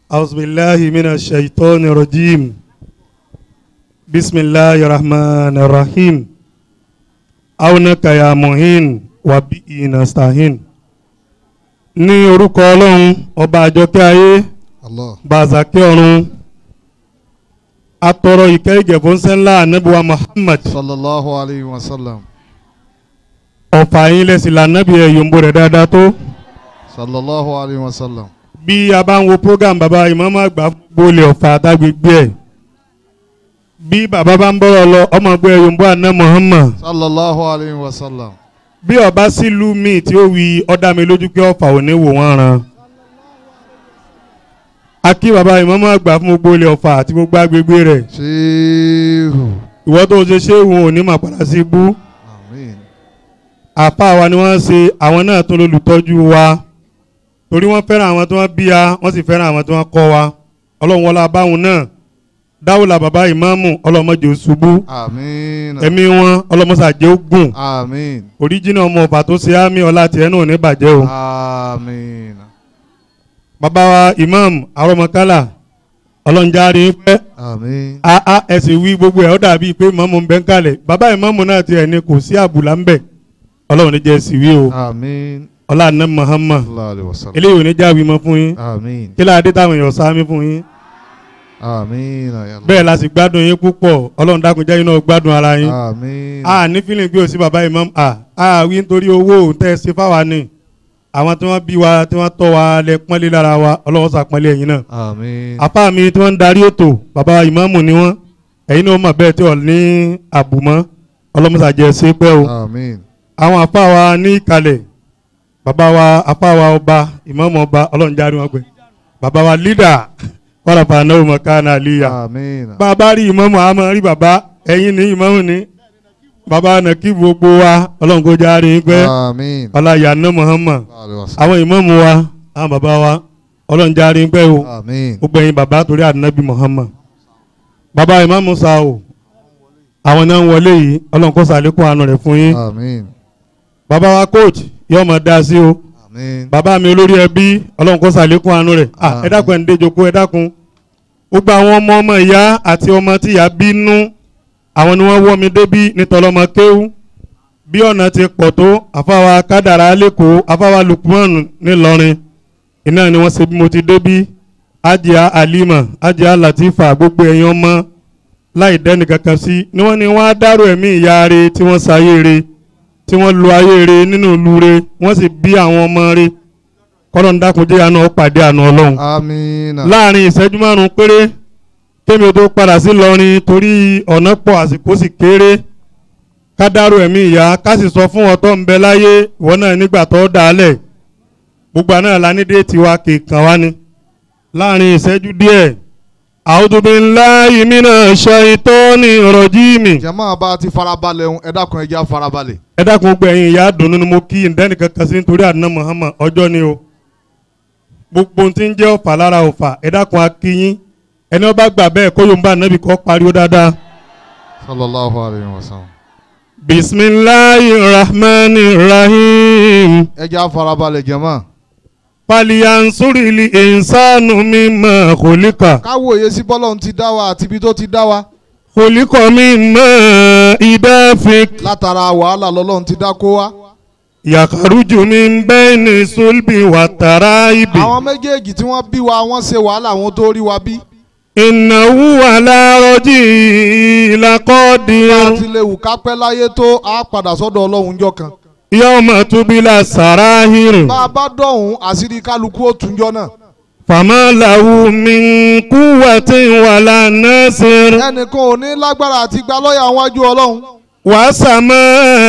أعوذ بالله من الشيطان الرجيم بسم الله الرحمن الرحيم أونك يا مهين وبه نستعين ní orúkọ ọlọ́run ọba àjọkẹ́ ayé Allah. bàzàkẹ́ ọ̀run atọrọ ìkẹ́ ìgẹ̀fọ́ ńsẹ́ńlá anábìwá Muhammad sallallahu alayhi wa sallam. ọ̀fà yín lẹ́sìn lànàbì ẹ̀ yòǹbó rẹ̀ dáadáa tó sallallahu alayhi wa sallam. bí a bá ń wo program bàbá ìmáàmù àgbà gbolè ọ̀fà àtàgbègbè ẹ̀ bí bàbá bá ń bọ̀rọ̀ lọ ọmọ ẹgbẹ́ yòǹbó àná Muhammad sallallahu alayhi wa sallam. bí ọba sílùú míì tí ó wí ọ̀dà mi lójú pé ọ̀fà ò ní wò wọ́n ran a kí bàbá ìmáàmù àgbà fún gbogbo ilé ọ̀fà àti gbogbo agbègbè rẹ̀ ṣéhù. ìwọ tó ṣe ṣé òun ò ní mà padà sí ibú àmín. àfa wa ni wọ́n ṣe àwọn náà tó lólùtọ́jú wa torí wọ́n fẹ́ràn àwọn tí wọ́n bí wa wọ́n sì fẹ́ràn àwọn tí wọ́n kọ́ wa ọlọ́run wọlé abáwọn náà dáwùlà bàbá ìmáàmù ọlọ́mọdé ṣubú àmín. ẹ̀mí wọn ọlọ́mọsàjẹ́ ó gùn àmín. oríjìnà ọmọ ọ̀fà tó ṣe ámì ọlá tiẹ̀ náà ò ní bàjẹ́ o. àmín. bàbá wa imam arọmọkálà ọlọ́njáre pẹ́ àmín. aa ẹ sì wí gbogbo ẹ̀ ọ́ dàbí pé mọ́mú ń bẹ́ ń kalẹ̀ bàbá ìmáàmù náà tiẹ̀ ní kò sí àbùlà ń bẹ̀ ọlọ́run ní jẹ́ sì wí o àmín. ọlá àná Muhammad sallallahu alayhi wa sallam. eléyìí ò ní jáwé mọ́ fún yín àmín. kí láadé táwọn èèyàn sáámi fún yín àmín. ya Allah. bẹ́ẹ̀ la sì gbádùn yín púpọ̀ ọlọ́run dákun jẹ́ yín náà gbádùn ara yín àmín. a ní fílìn gbé òsì bàbá imam a a wí nítorí owó tẹ́ ẹ ṣe fáwa ni àwọn tí wọ́n bí wa tí wọ́n tọ́ wa lẹ pọ́nlé lára wa ọlọ́run sàpọ́nlé ẹ̀yin náà àmín. apá mi tí wọ́n ń darí ètò bàbá ìmáàmù ni wọ́n ẹ̀yin náà mọ̀ bẹ́ẹ̀ tí wọ́n ní àbùmọ́ ọlọ́mọsàjẹ́ ṣe pẹ́ o àmín. àwọn apá wa ní ìkàlẹ̀ bàbá wa apá wa ọba ìmáàmù ọba ọlọ́njárí wọn pẹ́ bàbá wa lídà wàràfà náà mọ̀ káàná àlíyà àmín. bàbá rí ìmáàmù àmọ́ rí bàbá ẹ̀yin ní ìmáàmù ní bàbá nàkí gbogbo wa ọlọ́run kó járe pẹ́ àmín. ọláyà ná Muhammad sallallahu alayhi wa sallam. àwọn ìmáàmù wa àwọn bàbá wa ọlọ́run járe pẹ́ o àmín. gbogbo ẹ̀yin bàbá torí ànábì Muhammad bàbá ìmáàmù sa o àwọn náà ń wọlé yìí ọlọ́run kó sàlékún àánú rẹ̀ fún yín àmín. bàbá wa coach yóò máa dá sí o àmín. bàbá mi olórí ẹbí ọlọ́run kó sàlékún àánú rẹ̀ à ẹ dákun ẹ̀ ń déjoko ẹ dákun gbogbo àwọn ọmọ ọmọ ìyá àti ọmọ tí ìyá bínú àwọn ni wọ́n wọ́ mi débí nítọ́lọ́mọ kéwú bí ọ̀nà ti pọ̀ tó àfáwa kádàrá lẹ́kọ̀ọ́ àfáwa lukman ńìlọrin iná ni wọ́n ṣe bí mo ti débí ajia alima ajia latifa gbogbo ẹ̀yin ọmọ láì dẹ́ni kankan sí ni wọ́n ní wọ́n á dárò ẹ̀mí ìyá re tí wọ́n ṣayé re tí wọ́n lu ayé re nínú ìlú re wọ́n sì bí àwọn ọmọ re kọ́lọ́n dákunjẹ́ àná ó pàdé àná ọlọ́run àmín. láàrin ìṣẹ́jú márùn-ún péré kémi tó padà sí lọrin torí ọ̀nà pọ̀ àsìkò sì kéré ká dárò ẹ̀mí ìyá ká sì sọ fún ọtọ́ ń bẹ láyé ìwọ náà nígbà tó dálẹ̀ gbogbo àná la ní déètì wa kìkan wá ni láàrin ìṣẹ́jú díẹ̀ a'udhu billahi minash shaitani rajim jama bá ti farabalẹ̀ ń ẹ dákun ẹ já farabalẹ̀. ẹ dákun gbogbo ẹ̀yin ìyá dùnú ni mo kí ǹdẹ́nì kankan sí nítorí àná Muhammad ọjọ́ ni o gbogbo ohun tí ń jẹ́ ọ̀fà lára ọ̀fà ẹ dákun akínyín ẹni ọba gbà bẹ́ẹ̀ kó yóò ń bá ànábì kọ́ pariwo dáadáa. sallallahu alayhi wa sallam. bisimilahi rahmani rahim ẹ já farabalẹ̀ jama. paliyansurili insanu mimma kholika káwòye sí bọ́lọ́hún ti dá wa àti ibi tó ti dá wa. kholika mimma idafik látara wàhálà lọ́lọ́hún ti dá kó wa. yakaruju min bayni sulbi wa taraibi. àwọn méjèèjì tí wọ́n bí wa wọ́n ṣe wàhálà wọn tó rí wa bí. ìnáwó alárọ̀jì bá a làkọ́dí ti lè wù ká pẹ́ láyé tó a padà sọ́dọ̀ ọlọ́run jọ kan. yọmọ tubila sàráhìrì bá a bá dọ̀hún àṣírí kálukú ó túnjọ́ náà. fàmàlàwù mìkúwàtí wàlà násìrì ẹnìkan ò ní lágbára àti gba lọ́ọ̀yà wájú ọlọ́run. wàsàmà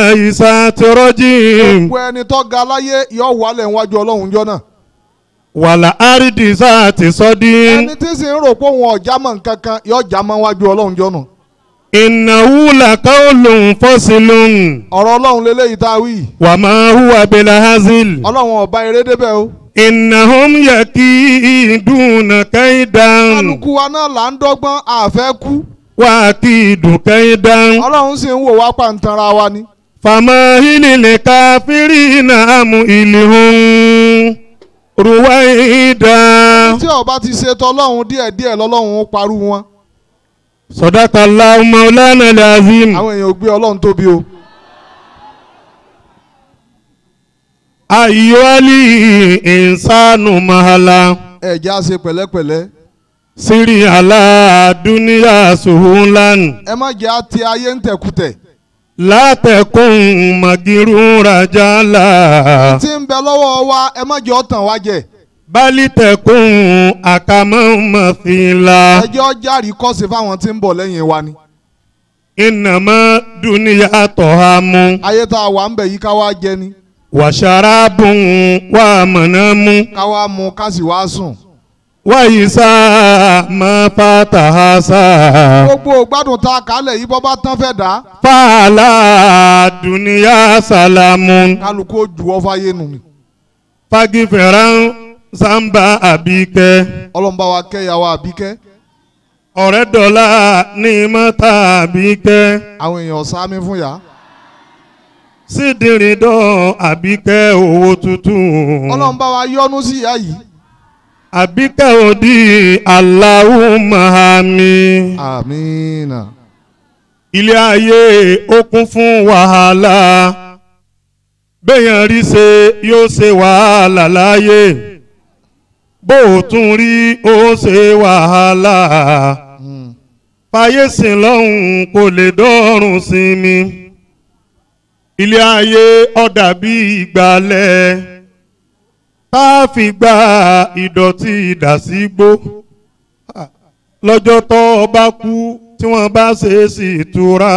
ìsàtìrọ́jì gbogbo ẹni tó ga láyé yóò wálẹ̀ wájú ọlọ́run jọ náà. wàlà àrídìsá àti sọ́dí ẹni tí sì ń rò pé òun ọ̀já mọ̀ nǹkan kan yóò já mọ́ wájú ọlọ́run jọ náà. ìnáwó làkàólùn fọ́sílùn ọ̀rọ̀ ọlọ́run lélẹ́yìí tá a wí. wàmà hùwà bẹ̀là hazil ọlọ́run ọba eré débẹ̀ o. ìnáhùn yẹ kí ìdùnnà kẹ́hìndàn. kálukú wa náà là ń dọ́gbọ́n àfẹ́ kú. wá kí ìdùn kẹ́hìndán. ọlọ́run sì ń wò wá pàǹtanra wa ni. fàmà hílìlẹ̀ káfírí náà mú ìlú hùn rúwáìdá. tí ó bá ti ṣe tọlọ́hun díẹ̀díẹ̀ lọ́lọ́hun ó parú wọn Sadaqallahu Maulana al-Azim. àwọn èèyàn ò gbé ọlọ́run tóbi o. Ayyuhali insanu mahala. ẹ̀já ṣe pẹ̀lẹ́pẹ̀lẹ́ Siri ala duniya suhulan. ẹ má jẹ́ àti ayé ń tẹ̀kùtẹ̀ La takun magirura jala. tí ń bẹ lọ́wọ́ wa ẹ má jẹ́ ọ̀tàn wa jẹ Bali takun akama mathila. ẹ jẹ́ ọjàrí kọ́sì fáwọn tí ń bọ̀ lẹ́yìn wa ni. Innama duniya tohamu. ayé tá a wà ń bẹ̀ yìí ká wá jẹ ni Wa sharabun wa manamu. ká wá mu ká sì wá sùn. Wa isa ma fatahasa. gbogbo gbádùn tá a kálẹ̀ yìí bọ́ bá tán fẹ́ dá Fala duniya salamun. kálukú ó ju ọ́ fáyé nù ni. Fagiferan samba abike. ọlọ́mùbá wa kẹ́ ìyàwó àbíkẹ́ Ọ̀rẹ́ dọ̀la ní mọ́tà abike. àwọn èèyàn sáámi fún yà. Sídìrídọ̀ abike owó tuntun. ọlọ́mùbá wa yọ́nú sí ìyá yìí. Abike òdì Allahumma àmín. àmínà. ilé ayé ó kún fún wàhálà béèyàn rí ṣe yóò ṣe wàhálà láyé bó o tún rí ó ṣe wàhálà Mm. fàyè sìn lọ́hùn kò lè dọ́rùn sí mi ilé ayé ó dàbí ìgbàlẹ̀ tá a fi gba ìdọ̀tí ìdásígbó lọ́jọ́ tó o bá kú tí wọ́n bá ṣe é sí ìtura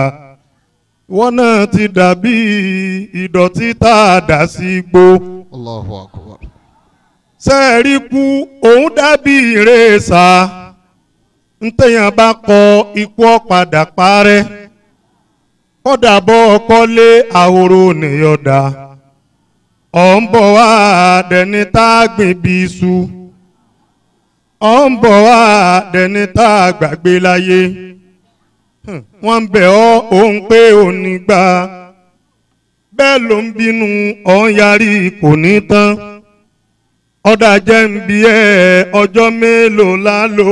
wọ́n náà ti dàbí ìdọ̀tí tá a dà sí gbó Allahu akbar. sẹ́ẹ̀rí kú òun dàbí ìrẹsà ntẹ̀yàn bá kọ ikú ọ̀padà parẹ́ kọ́dà bọ́ ọkọ́lé àhòrò nìyọ̀dà ọ̀ ń bọ̀ wá dẹni tá a gbìn bí iṣu ọ̀ ń bọ̀ wá dẹni tá a gbàgbé láyé Hmm, wọ́n ń bẹ̀ ọ́ òun pé òní gbà bẹ́ẹ̀ ló ń bínú ọ̀ ń yarí kò ní tán ọ̀dà jẹ́ ń bí ẹ ọjọ́ mélòó la lò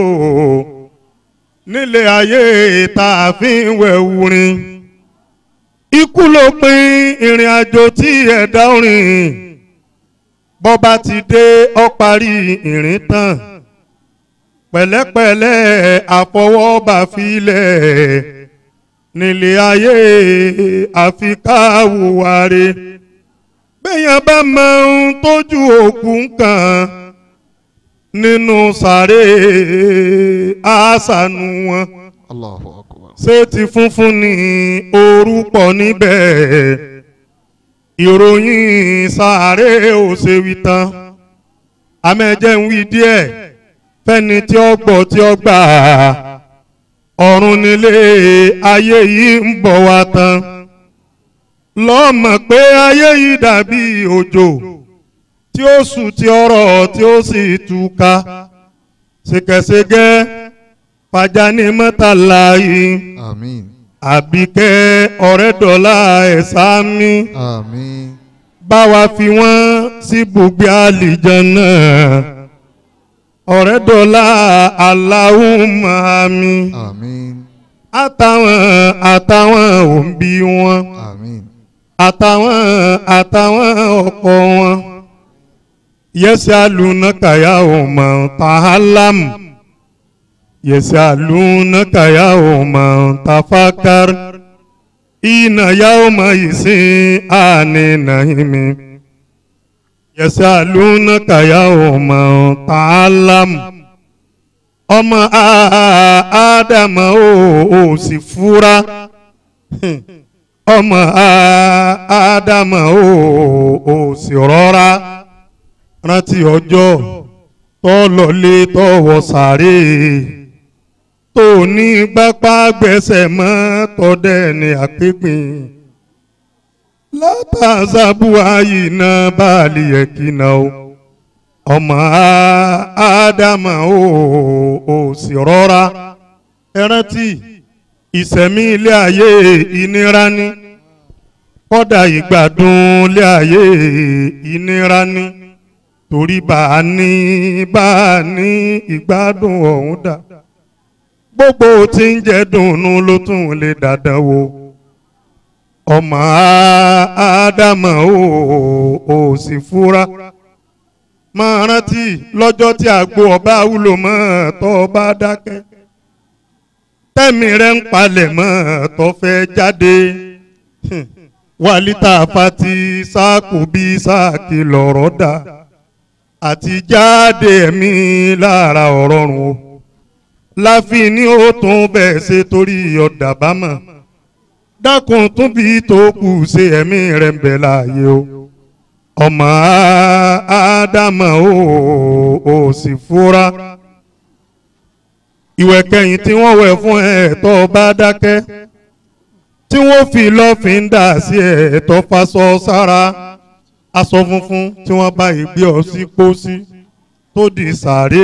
nílé ayé tá a fi ń wẹ̀ wurin ikú ló pin ìrìn àjò tí ẹ̀dá rìn bọ́ba ti dé ó parí ìrìn tán pẹ̀lẹ́pẹ̀lẹ́ àfọwọ́bà filẹ̀ nílé ayé àfi káwùwáre bẹ́yàn bá mọ ohun tójú òkú kan nínú sàré àṣànù wọn Allahu akbar. ṣé ti funfun ní orúkọ níbẹ̀ ìròyìn sàré ò ṣe wí tán amẹ́jẹ̀ ń wí díẹ̀ fẹ́ni tí ó gbọ́ tí ó gbà ọ̀run nílé ayé yìí ń bọ̀ wá tán lọ́mọ̀ pé ayé yìí dàbí òjò tí ó sùn tí ó rọ̀ tí ó sì túká ṣèkẹṣẹgẹ fàjánì mọ́tàlá yìí àmín. àbíkẹ́ ọ̀rẹ́dọ̀lá ẹ̀sà mi àmín. bá wa fi wọ́n sí bùgbé àlìjánná ọ̀rẹ́dọ̀lá Allahumma mi àmín. àtàwọn àtàwọn òǹbí wọn àmín. àtàwọn àtàwọn ọkọ wọn yẹsẹ alunaka ọmọ tahalam yẹsẹ alunaka ọmọ tafakar ina ya ọmọ ìsìn àní nàìmí yẹsẹ alunaka ọmọ tahalam ọmọ ádámà ó ó sì fura ọmọ ádámà ó ó sì rọra rántí ọjọ́ tó lọlé tó wọ sàré tó ní gbápá gbẹ́sẹ̀ mọ́ tọ́dẹ̀ ní àpépìn látàzábù àyìnà báàlì ẹ̀kínà o ọmọ ádámà ó ó sì rọra ẹ rántí ìsẹ̀mí ilé ayé ìnira ni kọ́dà ìgbádùn ilé ayé ìnira ni torí bá a ní bá a ní ìgbádùn ọ̀hún dà gbogbo tí ń jẹ́ dùnnú ló tún lè dàdán wo ọmọ ádámà ó ò sì fura máa rántí lọ́jọ́ tí àgbo ọba wúlò mọ́ tó bá dákẹ́ tẹ́mi rẹ̀ ń palẹ̀ mọ́ tó fẹ́ jáde wàlítà fati sáàkù bí sáàkì lọ̀rọ̀ dà àti jáde ẹ̀mí lára ọ̀rọ̀ rùn o láfi ní ó tún bẹ́ẹ̀ ṣe torí ọ̀dà bámọ̀ dákun tún bí tó kù ṣe ẹ̀mí rẹ̀ ń bẹ láàyè o ọmọ ádámà ó ò sì fura ìwẹ̀ kẹyìn tí wọ́n wẹ̀ fún ẹ̀ tó bá dákẹ́ tí wọ́n fi lọ́fíńdà sí ẹ̀ tó faṣọ sára aṣọ funfun tí wọ́n bá ìgbé ọ sí pósí tó di sàárè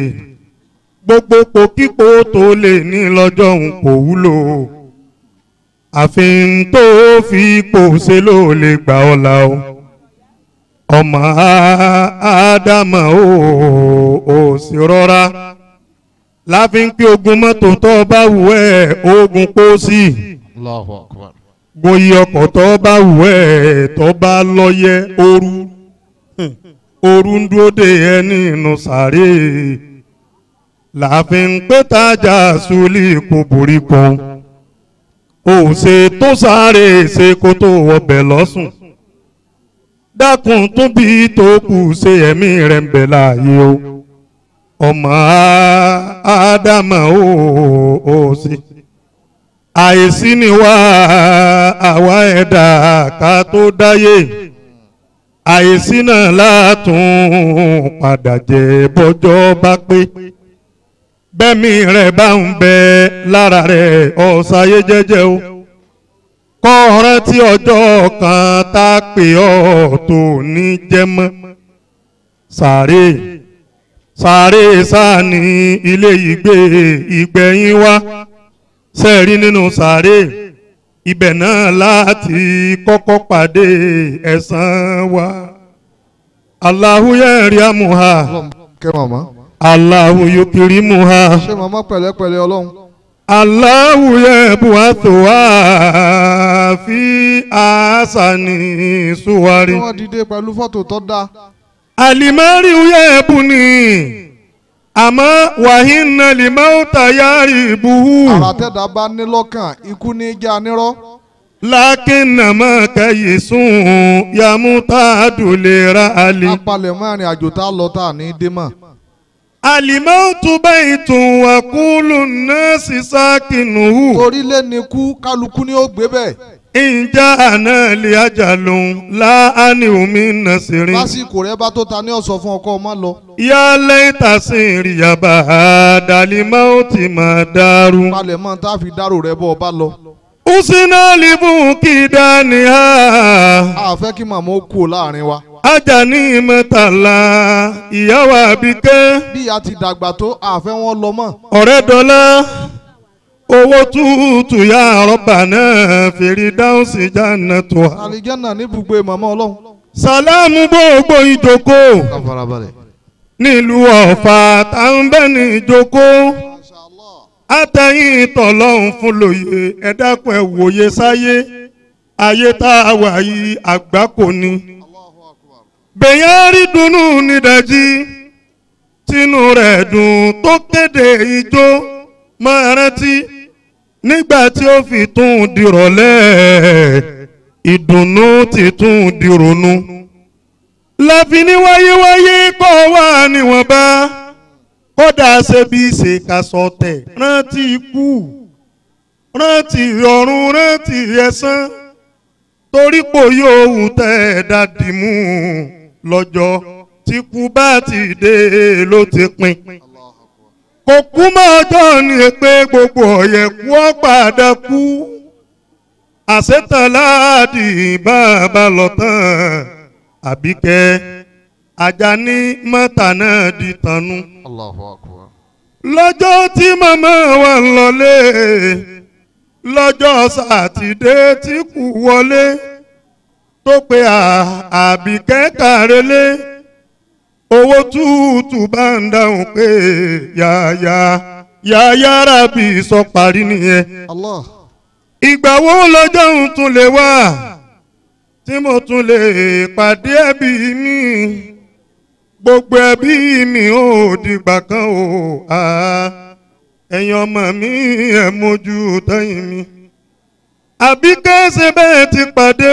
gbogbo pòkípò tó lè ní lọ́jọ́ òun kò wúlò àfihàn tó fi ipò ṣe ló lè gbà ọ́ la o ọmọ ádámà ó ò sì rọra láfi ń pé ogun mọ́tò tó bá wù ẹ́ ogun pósí Allahu akbar. gboyè ọkọ̀ tó bá wù ẹ́ tó bá lọ́yẹ ooru ooru ń dúró de ẹ nínú sàárè láàfin pé tájà sùlì kò borí kan ó ṣe tó sáré ṣe kó tó wọbẹ̀ lọ́sùn dákun tún bí tó kù ṣe ẹ̀mí rẹ̀ ń bẹ láàyè o ọmọ ádámà ó ó sí àìsí ni wá àwa ẹ̀dá ká tó dáyé àìsí náà látún padà jẹ́ bọ́jọ́ bá pé bẹ́mi rẹ̀ bá ń bẹ lára rẹ̀ ọ̀sáyé jẹ́jẹ́ o kọ́ rántí ọjọ́ kan tá a pè ọ́ tó ní jẹ́ mọ́ sàárè sàárè sáà ní ilé ìgbé ìgbẹ̀yìn wa sẹ́ẹ̀rí nínú sàárè ibẹ̀ náà láti kọ́kọ́ pàdé ẹ̀san wa Allahu yariamuha ọlọ́run kẹ́ màmá. Allahu yukrimuha ṣé màmá pẹ̀lẹ́pẹ̀lẹ́ ọlọ́run. Allahu yab'athuha fi ahsani suwari tí wọ́n dìde pẹ̀lú fọ́tò tó dáa. alimari yabuni àmọ́ wàhínà limauta yaribuhu. àrà tẹ́dá bá ní lọ́kàn ikú ní í já nírọ́. lákínàmá kẹyìsùn yàmúta àdùlérà àlè. apalẹ̀ mọ́ ìrìn àjò tá a lọ tá a ní í dé mọ́. àlìmọ́tò bẹ́ẹ̀ tún wà kúlù náà sì sákìnnùhù. orílẹ̀ ni kú kálukú ni ó gbé bẹ́ẹ̀. ìjà àná lè ajá lòun láàánú omi nàṣírí. lásìkò rẹ bá tó ta ní ọ̀sọ̀ fún ọkọ ọmọ lọ. yálẹ̀ ìtàsí ìrìyàbá àdàlímọ́tì máa dàrú. palẹ̀ mọ́ tá a fi dárò rẹ bọ́ ọ bá lọ. usina libu kidaniha. a fẹ́ kí màmá ó kú o láàrin wa. ajani mẹ́tàlá ìyàwó àbíkẹ́. bí a ti dàgbà tó a fẹ́ wọn lọ mọ́. ọ̀rẹ́ dọ́là owó túùtù ya rọ́bà náà fèrè dáhùn sí jáná tó a. àlìjẹ́nà níbùgbé màmá ọlọ́run. sàlámù gbogbo ìjókòó ká farabalẹ̀. nílùú ọ̀fà táwọn bẹ́ẹ̀ ní ìjókòó àtẹ̀yìn tọ̀lọ́hún fún lóye ẹ dákun ẹ wòye sáyé ayé tá a wà yìí àgbákò ni. bẹ̀yàn rí dunnú nídàjí tínú rẹ̀ dùn tó kéde ijó máa rántí nígbà tí ó fi tún dìrọ̀lẹ́ ìdùnnú ti tún dìrònú. láfi ní wáyéwáyé kọ́ wà níwọ̀nba kódà ṣe bí ṣe ká sọ tẹ̀ rántí ikú rántí ọ̀run rántí ẹ̀san torí pò yóò wù tẹ́ ẹ̀ dádì mú lọ́jọ́ tí kú bá ti dé ló ti pin kò kú mọ́ ọjọ́ ni pé gbogbo ọ̀yẹ̀ kú ọ́ padà kú àṣetàn láàdì bàbá lọ tán àbíkẹ́ Àjàní mọ́tà náà di tànú Allahu akbar. lọ́jọ́ tí màmá wa ń lọlé lọ́jọ́ sátidé tí kù wọlé tó pe àbíkẹ́ kàrélé owó túùtù bá ń dáhùn pé yáyá yáyá rábì sọ parí nìyẹn Allah. ìgbà wo lọ́jọ́ ń tún lè wá tí mo tún lè pàdé ẹbí mi gbogbo ẹbí mi ò dìgbà kan o ah, ẹ̀yin ọmọ mi ẹ̀ mójú tẹ́yìn mi àbí kẹ́sẹ̀ bẹ́ẹ̀ ti pàdé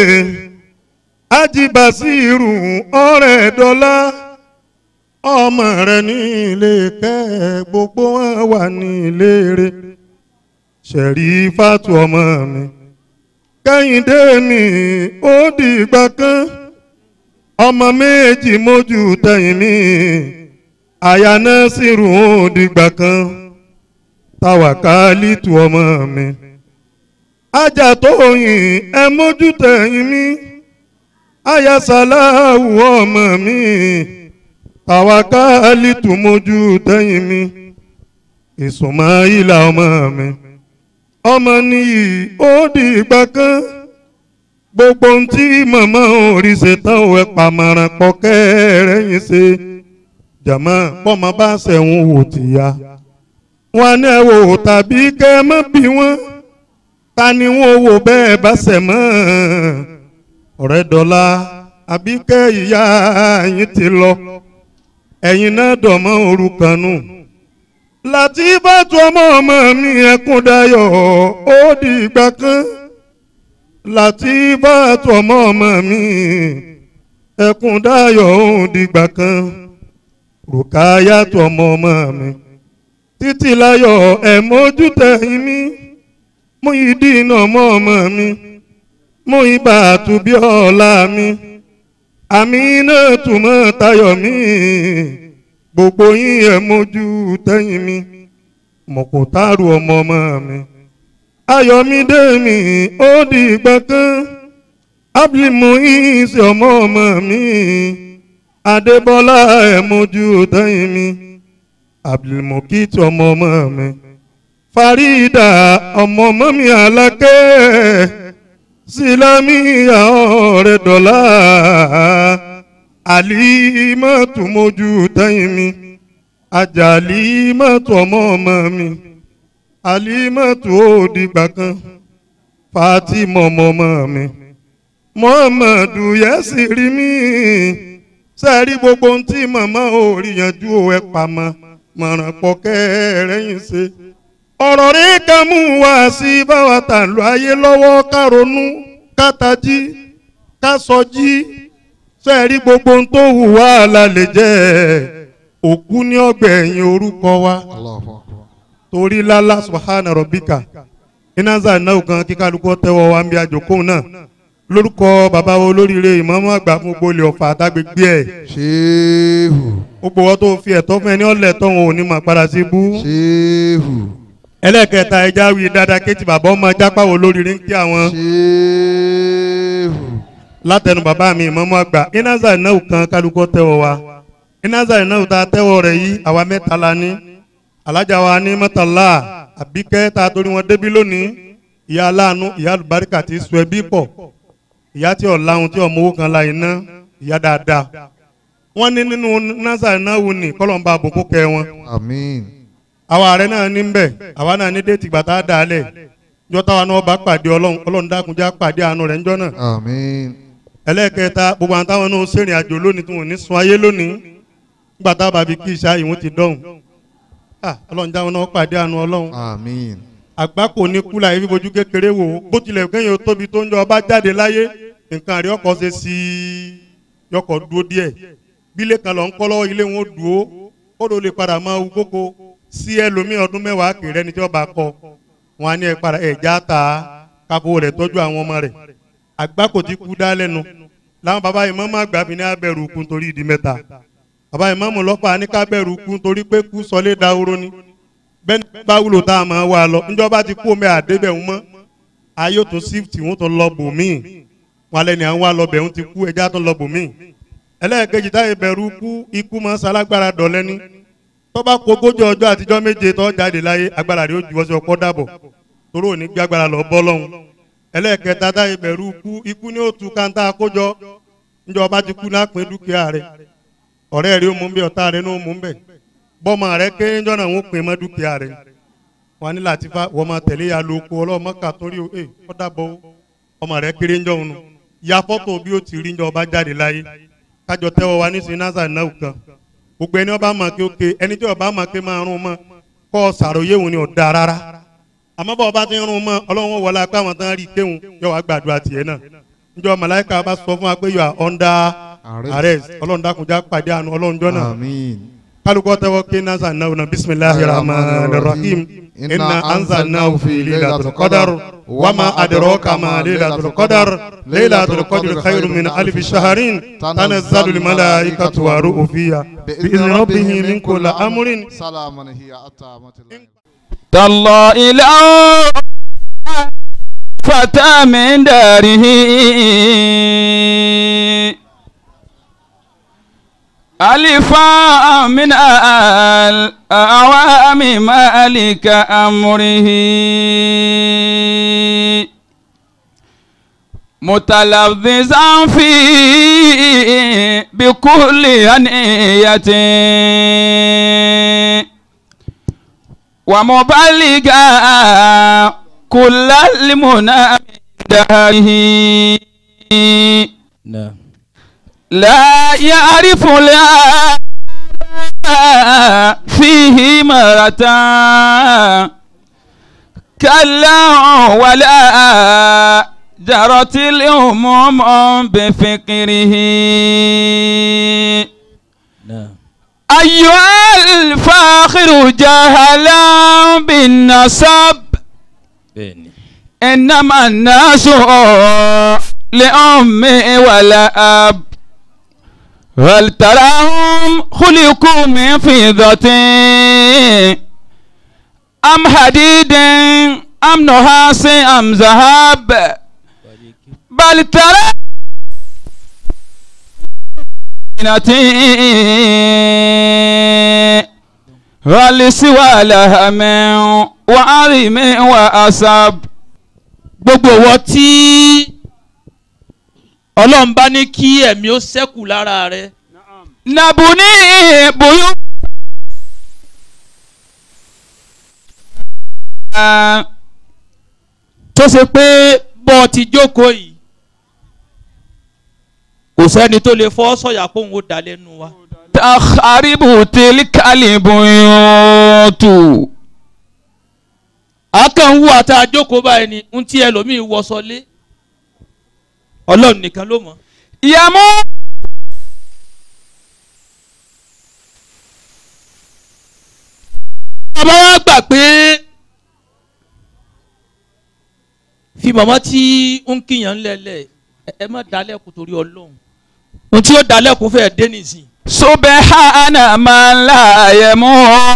ajibasiru ọ̀rẹ́ dọ́là ọmọ rẹ̀ ní ilé kẹ́ gbogbo wọn wà ní ilé rẹ̀ ṣẹ̀rí fàtú ọmọ mi kẹ́hìndé mi ó di ìgbà kan ọmọ méjì mójú tẹ̀yìn mi àyà náà sì rù ó di ìgbà kan táwàkálì tu ọmọ mi ajá tó yìn ẹ mójú tẹ̀yìn mi àyà sàláwù ọmọ mi táwàkálì tu mójú tẹ̀yìn mi ìsùnmáyìlà ọmọ mi ọmọ nìyí ó di ìgbà kan gbogbo ohun tí màmá orí ṣe tán ò ẹ pàmàràn pọ̀ kẹ́rẹ́yìn ṣe jàmọ́ pọ́mọ bá ṣẹ̀wọ̀n wò tìyà wọn ní ẹ wò tàbí kẹ́ ẹ má bí wọn ta ni wọn wò bẹ́ẹ̀ bá ṣẹ̀ mọ́ ọ̀rẹ́ dọ́là àbí kẹ́ ìyá yín ti lọ ẹ̀yin náà dọ̀mọ́ òrukàn nù láti bá tu ọmọ ọmọ mi ẹkún dayọ̀ ó di ìgbà kan láti bá tu ọmọ ọmọ mi ẹkún dayọ̀ ó di ìgbà kan rùkáyà tu ọmọ ọmọ mi títí láyọ̀ ẹ̀ mójú tẹ̀yìn mi mú ìdínà ọmọ ọmọ mi mú ibà àtúbí ọ̀la mi àmì náà túmọ̀ tayọ̀ mi gbogbo yín ẹ mójú tẹ́yìn mi mọ̀kòtàrú ọmọ ọmọ mi ayọ̀mídé mi ó di ìgbà kan ábìlímù yín sí ọmọ ọmọ mi adébọ́lá ẹ mójú tẹ́yìn mi abdulmukit ọmọ ọmọ mi farida ọmọ ọmọ mi alákẹ́ sílámíyà ọ̀rẹ́ dọ́là àlìmọ́tò mójú tẹ́yìn mi àjàlímọ́tò ọmọ ọmọ mi àlìmọ́tò òdìgbà kan fatima ọmọ ọmọ mi muhammadu yẹ́sì rí mi sẹ́ẹ̀rí gbogbo ohun tí màmá ò rí yanjú ẹ̀ pamọ́ mọ̀ràn pọ̀ kẹ́rẹ́yìn ṣe ọ̀rọ̀ rí ká mú wá sí báwa tà lọ ayé lọ́wọ́ ká ronú ká tají ká sọjí sẹ́ẹ̀rí gbogbo ohun tó hù wá la lè jẹ́ òkú ní ọgbẹ̀yìn orúkọ wa Allahu akbar. torí lálá subhana rabbika ináza náà kan kí kálukú tẹ́wọ́ wa ń bí àjòkó náà lórúkọ bàbá wo olóríire ìmọ̀ọ́mọ́ àgbà fún gbogbo ilé ọ̀fà àtàgbègbè ẹ̀ Ṣéhù. gbogbo wọn tó fi ẹ̀tọ́ fún ẹni ọ̀lẹ̀ tó wọn ò ní máa padà sí bú Ṣéhù. ẹlẹ́kẹta ẹja wí dáadáa kéjì bàbá ọmọ jápá wo olóríire ń kí àwọn Ṣéhù. látẹnu bàbá mi ìmọ̀ọ́mọ́ àgbà ináza náà kan kálukú tẹ́wọ́ wa ináza náà ta tẹ́wọ́ rẹ̀ yìí àwa mẹ́ta la ní alájà wa ní mọ́tàlá àbíkẹ́ ta torí wọn débí lónìí ìyá aláàánú ìyá àlùbáríkà ti sọ ẹbí pọ̀ ìyá tí ò láhùn tí ọmọ owó kan la iná ìyá dáadáa wọ́n ní nínú nasa náà wù ní kọ́lọ́mbà àbùkù kẹ wọn Àmín. àwa ààrẹ náà ní bẹ̀ àwa náà ní déètì gbàtà dàálẹ̀ jọ́tà wa náà bá pàdé ọlọ́run ọlọ́run dákunjá pàdé àánú rẹ̀ ńjọ́ náà Àmín. ẹlẹ́ẹ̀kẹta gbogbo àwọn táwọn náà sẹ́rìn àjò lónìí tí wọ́n ní sun ayé lónìí gbàtà bàbí kí ìṣá ìwọ̀n ti dọ̀hùn Ah, ọlọ́run jáwọn náà pàdé àánú ọlọ́run Àmín. àgbákò ní kúlà yìí fífojú kékeré wò ó bó tilẹ̀ kẹ́yìn ó tóbi tó ń jọ ọba jáde láyé nǹkan àrí ọkọ̀ ṣe sí i yọkọ̀ dúró díẹ̀ bílé kan lọ ń kọ́ lọ́wọ́ ilé wọn ó dúró ó ló lè padà máa wú kókó sí ẹlòmíì ọdún mẹ́wàá kéré ẹni tí ọba kọ wọn á ní ẹ padà ẹ̀já ta káfó rẹ̀ tọ́jú àwọn ọmọ rẹ̀ àgbákò ti kú dá lẹ́nu làwọn bàbá yìí mọ́ máa gbà fi ní abẹ́rù kú nítorí ìdí mẹ́ta bàbá yìí mọ́ mọ́ lọ́fà ní kábẹ́rù kú nítorí pé kú sọlé dahoro ni bẹ́ẹ̀ni bá wúlò tá a máa wá lọ níjọba ti kú omi àdébẹ̀ ń mọ́ ayé tó sífìtì wọn tó lọ bò míì wọn lẹ́ni àwọn wá lọ bẹ̀ ń ti kú ẹja tó lọ bò míì ẹlẹ́ẹ̀kejì táyé bẹ̀rù kú ikú máa ṣalágbára dọ̀lẹ́ni tọ́ba kó ogójì ọjọ́ àtijọ́ méje tó jáde láyé agbára rẹ̀ ó ju ọsẹ ọkọ́ dàbọ̀ toró ò ní gbé agbára lọ bọ́ lọ́hùn ẹlẹ́ẹ̀kẹta táyé bẹ̀rù kú ikú ní òtún káńtà àkójọ níjọba ti kú náà pín dúkìá rẹ̀ ọ̀rẹ́ rẹ ó mú bẹ́ẹ̀ ọ̀tá rẹ ní ó mú bẹ́ẹ̀ bọ́mọ rẹ kéré jọ́nà ń pè mọ́ dúkìá rẹ wọn ní Latifa wọ́n máa tẹ̀lé ya lóko ọlọ́mọ kà torí o ẹ ọ dàbọ̀ o ọmọ rẹ kéré jọ́ òun ya fọ́tò bí ó ti rí jọ ọba jáde láyé kájọ tẹ́wọ́ wa ní sinasa náà kan gbogbo ẹni ọba máa ké oke ẹni tí ọba máa ké máa rún mọ́ kọ́ ọ sàròyé òun ni ò da rárá àmọ́ bá ọba ti ń rún mọ́ ọlọ́run wọlé apá àwọn tán rí kéwòn yọ wá gbàdúrà tiẹ̀ náà njọ́ màláìka bá sọ fún wa pé you are under arrest ọlọ́run dákunjá pàdé àánú ọlọ́run jọ́ náà àmín. kálukọ́ tẹ́wọ́ ké nasa náà na bisimilahi rahman rahim inna anzalnahu fi laylatul qadar wama adraka ma laylatul qadar laylatul qadr khayrun min alfi shahrin tanazzalu al malaikatu wa ruhu fiha bi izni rabbihim min kulli amrin salaman hiya hatta matla'il تالله لو فتى من داره ألفا من الأعوام مالك أمره متلذذا فيه بكل أنية ومبلغا كل المنى من داره نعم لا يعرف لا فيه مرة كلا ولا جرت الأمم بفكره نعم أيها الفاخر جهلا بالنسب بني إنما الناس لأم ولا أب هل تراهم خلقوا من فضة أم حديد أم نحاس أم ذهب بل ترى هل سوى لهم وعظم وأسب gbogbo wọn tí ọlọ́run bá ní kí ẹ̀mí ó ṣẹ́kù lára rẹ نبني بيوت tó ṣe pé bọ́ ọ ti jókòó yìí kò sẹ́ni tó lè fọ́ sọ̀yà pé òun ó dá lẹ́nu wa تخرب تلك البيوت akẹ́hùn wà tá a jókòó báyìí ni ń tí ẹlòmíì wọṣọ lé ọlọ́run nìkan ló mọ̀ يموت bàbá wa gbà pé fi màmá tí ń kíyàn lẹ́lẹ̀ ẹ- ẹ má dalẹ́kùn torí ọlọ́run ohun tí ó dalẹ́kùn fẹ́ẹ́ dé nìsín سبحان من لا يموت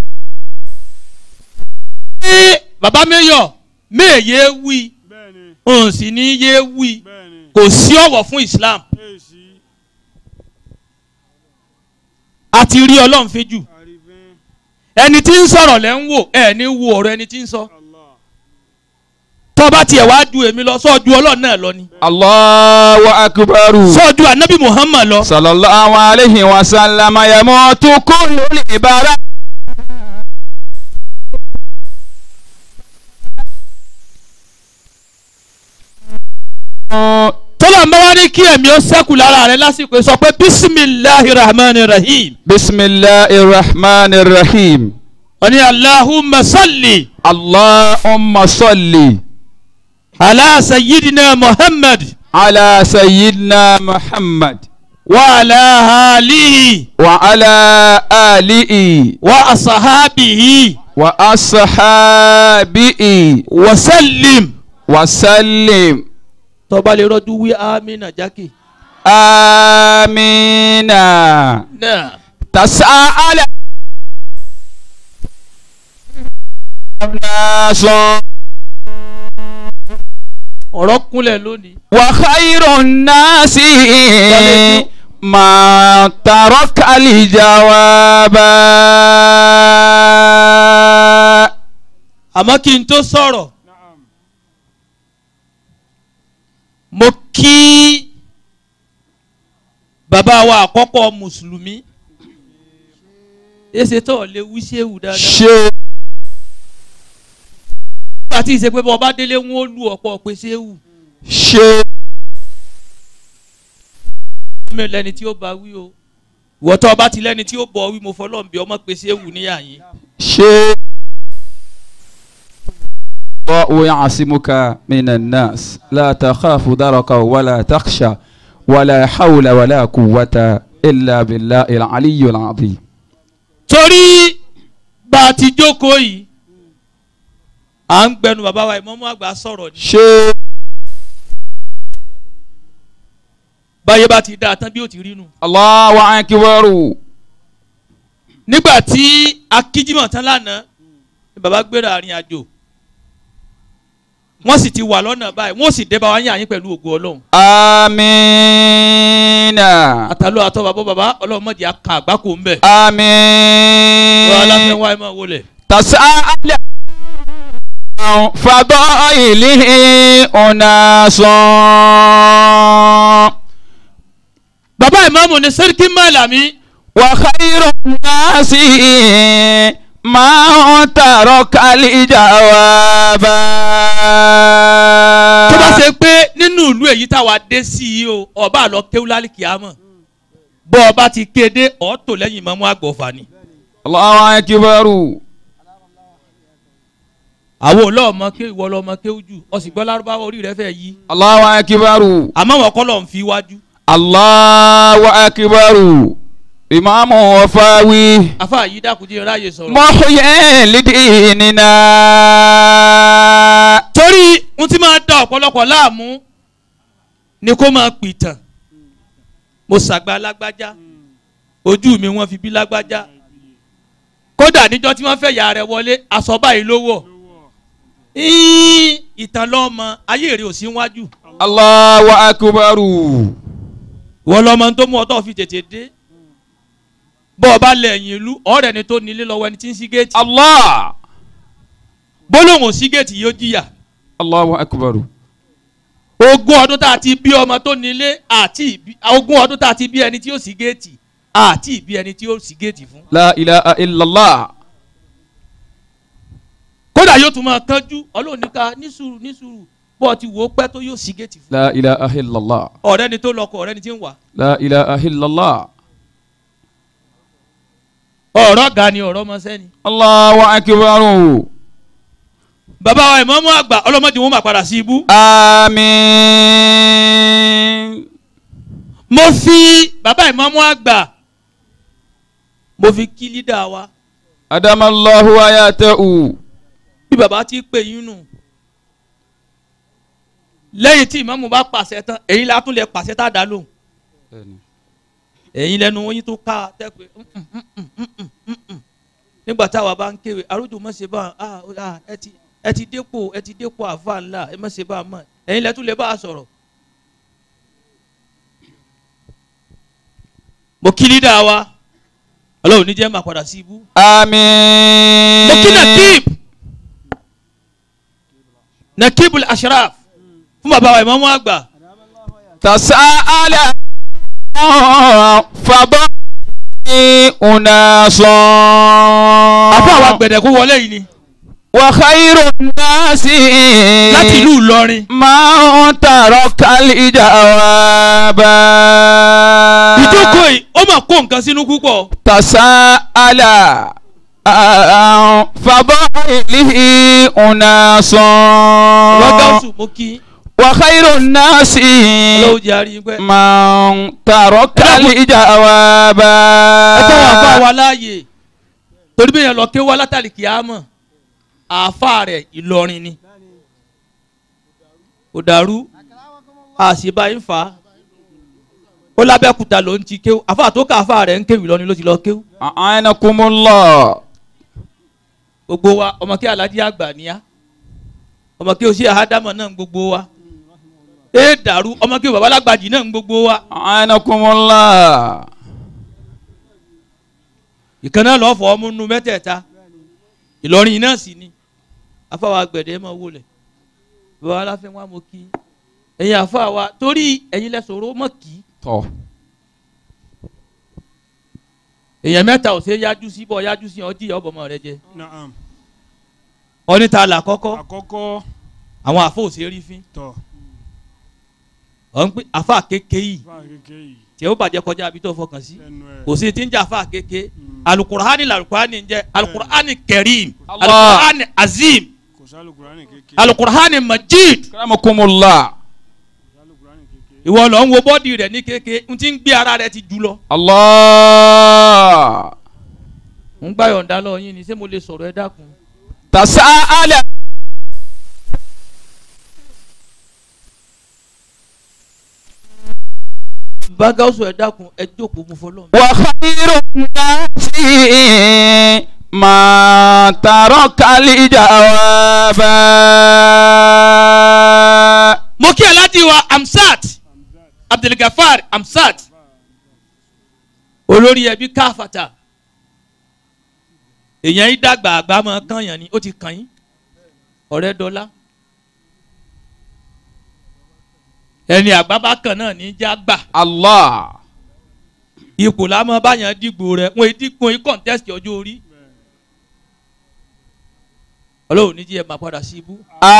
Ẹ, bàbá mẹ́yọ̀ méèyé wí òun sì ní yé wí kò sí ọ̀wọ̀ fún Islam a ti rí ọlọ́run fi jù ẹni tí ń sọ̀rọ̀ lẹ́ ń wò ẹ ní wo ọ̀rọ̀ ẹni tí ń sọ tó bá tiẹ̀ wá ju èmi lọ sọ́ọ́ ju ọlọ́run náà lọ ni الله أكبر sọ́ọ́ ju anabi Muhammad lọ صلى الله عليه وسلم يموت كل العبارات tọ́lá ń bá wá ní kí ẹ̀mí ó sẹ́kù lára rẹ lásìkò sọ pé bisimilahi rahman rahim بسم الله الرحمن الرحيم wọ́n ní alahumma salli اللهم صل ala sayyidina muhammad على سيدنا محمد wa ala alihi وعلى آله wa asahabihi وأصحابه wa sallim. وسلم tó bá lè rọ́jú wí amina jákè. آمين náà تساءل الناس ọ̀rọ̀ kúnlẹ̀ lónìí. وخير الناس ما ترك الجواب àmọ́ kí n tó sọ̀rọ̀ mo kí bàbá wa àkọ́kọ́ mùsùlùmí èsè tó lè wí séwù dáadáa ṣe nígbà tí ìṣe pé bọ́ ọba délé wọn ó lu ọ̀pọ̀ pé séwù ṣe mi lẹni tí ó bá wí o ìwọ́tọ̀ ọba ti lẹ́ni tí ó bọ̀ wí mo fọlọ́ bí ọmọ pé séwù níyà yín ṣe. الله يعصمك من الناس لا تخاف دركا ولا تخشى ولا حول ولا قوة إلا بالله العلي العظيم torí bá a ti jókòó yìí à ń gbẹnu bàbá wa ìmọ̀mú àgbà sọ̀rọ̀ ni ṣe báyé bá ti dáa tán bí ó ti rí nu. Allahu akbar nígbà tí akíjímọ̀ tán lánàá ni bàbá gbéra àrin àjò wọ́n sì ti wà lọ́nà báyìí wọ́n sì dé bá wa yín àyín pẹ̀lú ògo ọlọ́run amina àtàlọ́ àtọ́ bàbá bàbá ọlọ́run mọ̀jì aka àgbákò ń bẹ̀ amin wọ́n aláfẹ́ wá ẹ̀ máa wọlé. تسأل عن فضائله أناس bàbá ìmáàmù ni sẹ́ríkì mọ́làmí وخير الناس من ترك الجواب tó bá ṣe pé nínú ìlú èyí táwa dé sí i o ọba àlọ́ kéwúlálì kìámọ̀ bọ́ ọba ti kéde ọ̀ọ́tò lẹ́yìn ìmáàmù àgbọ̀fà ni. الله أكبر àwọn olóòmọ ké ìwọ lọmọ kéwú jù ọsì gbọ́ lárúbáwá orí rẹ fẹ́ yí الله أكبر àmọ́ wọn kọ́ lọ́n fi wájú الله أكبر إمام وفاوي afa yìí dákúndé ráàyè sọ̀rọ̀. محيي لديننا torí n ti máa da ọ̀pọ̀lọpọ̀ láàmú ni kó máa pìtàn mo ṣàgbà lágbájá ojú mi wọ́n fi bí lágbájá kódà níjọ́ tí wọ́n fẹ́ yà rẹ̀ wọlé aṣọ báyìí ló wọ̀ Ín, ìtàn lọ́mọ ayé rẹ̀ ò sí wájú Allahu akbar. wọ́n lọ́mọ tó mú ọtọ́ fi tètè dé bọ́ ọ bá lẹ̀yìn ìlú ọ̀rẹ́ ni tó nílé lọ́wọ́ ẹni tí ń sí géètì Allah. bólóhùn sí géètì yóò jìyà Allahu akbar. ogún ọdún tá a ti bí ọmọ tó nílé àti ìbí- ogún ọdún tá a ti bí ẹni tí ó sí géètì àti ìbí ẹni tí ó sí géètì fún. La ilaha illallah. kódà yóò tún máa kánjú ọlọ́run ní ká ní sùúrù ní sùúrù bọ́ ọ ti wò ó pẹ́ tó yóò sí géètì fún. La ilaha illallah. ọ̀rẹ́ ni tó lọkọ ọ̀rẹ́ ni tí ń wà. La ilaha illallah. ọ̀rọ̀ ga ni ọ̀rọ̀ ọmọ sẹ́ni. Allahu akbar. bàbá wa ìmọ̀ọ́mọ́ àgbà ọlọ́mọdé wọn máa padà sí ibú. Àmín. mo fi bàbá ìmọ̀ọ́mọ́ àgbà mo fi kí lídà wa Adamallahu ayatahu. bí bàbá ti pè yín nù. lẹ́yìn tí ìmọ̀ọ́mù bá pàṣẹ tán èyí la tún lè pàṣẹ tá a dá lóhùn. ẹ̀yin lẹ́nu oyin tó ká tẹ́ pé "Mm, mm, mm, mm, mm, mm, mm." nígbà táwa bá ń kéwì arójú mọ̀ ṣe bá a ah, ẹ ti ẹ ti dépò ẹ ti dépò àfa ńlá ẹ mọ̀ ṣe bá a mọ̀ ẹ̀yin lẹ́tún lè bá a sọ̀rọ̀. mo kí lídà wa ọlọ́run ní jẹ́ máa padà sí ibú. Àmín. mo kí nakib nakibul ashraf fún bàbá wa ìmọ̀ọ́mọ́ àgbà تساءل فضائي أناس àbọ̀ àwọn gbẹ̀dẹ̀kú wọlé yìí ni وخير الناس láti ìlú Ìlọrin. من ترك الجواب ìjókòó yìí ó mà kó nǹkan sínú púpọ̀. تساءل عن فضائله أناس rọ́gàsù mo kí وخير الناس ọlọ́run jẹ́ àárín pẹ́. من ترك الجواب ẹ tọ́ wọn àfa wa láàyè torí bí yẹn lọ ké wá látàlí kìámọ̀ àfa rẹ̀ Ìlọrin ni kò dàrú àṣìbá yín fà á ó lábẹ́kúta ló ń ti kéwú àfa tó ká àfa rẹ̀ ń kéwì Ìlọrin ló ti lọ kéwú أعانكم الله gbogbo wa ọmọ kí alájí àgbà níyà ọmọ kí oṣù àhádámọ̀ náà ń gbogbo wa ee dàrú ọmọ kí babalágbàjì náà ń gbogbo wa أعانكم الله ìkànnà lọ́ọ́ fọ ọmú nu mẹ́tẹ̀ẹ̀ta Ìlọrin náà sì ni afáwa gbẹ̀dẹ̀ mọ̀ wọlé bàbá aláfẹ́ wa mo kí ẹ̀yin afáwa torí ẹ̀yin lẹ sọ̀rọ̀ mọ̀ kí tọ́ èèyàn mẹ́ta ò ṣe é yájú sí bọ́ yájú sí ọjí ọbọ̀mọ rẹ jẹ naam ọ̀nìta là kọ́kọ́ àkọ́kọ́ àwọn àfọ ò ṣe é rí fín tọ̀ ọ̀n pé àfa kéke yìí fáwọn kékeré yìí tí ó bàjẹ́ kọjá àbí tó fọkàn sí lẹ́nu ẹ̀ kò sí ti ń jà àfa kéke Mm. alukur'ani lalukur'ani ń jẹ alukur'ani kẹrim Allah. alukur'ani azim kò sálùkùránì kékeré alukur'ani majid Akramakumullah. sálùkùránì kékeré ìwọ lọ ń wo bọ́ọ̀dì rẹ̀ ní kéke n ti ń gbé ara rẹ̀ ti jù lọ. Allah. ń gbá yọ̀ǹda lọ yín ni ṣé mo lè sọ̀rọ̀ ẹ dákun. Tasa'ala. bágáwùsù ẹ dákun ẹ jókòó mu fọlọ́. Wa khairun nasi ma taraka li jawaba. mo kí aláàjì wa amsat abdulgafar amsat olórí ẹbí káfàtà èèyàn yìí dàgbà àgbà máa kàn yàn ni ó ti kàn yín ọ̀rẹ́ dọ́là ẹni àgbà bá kàn náà ní já gbà Allah. ipò lámọ́ báyàn dìgbò rẹ̀ wọ́n dìgbò yín kọ́ńtẹ́sì ọjọ́ orí ọlọ́run ní jí ẹ máa padà sí ibú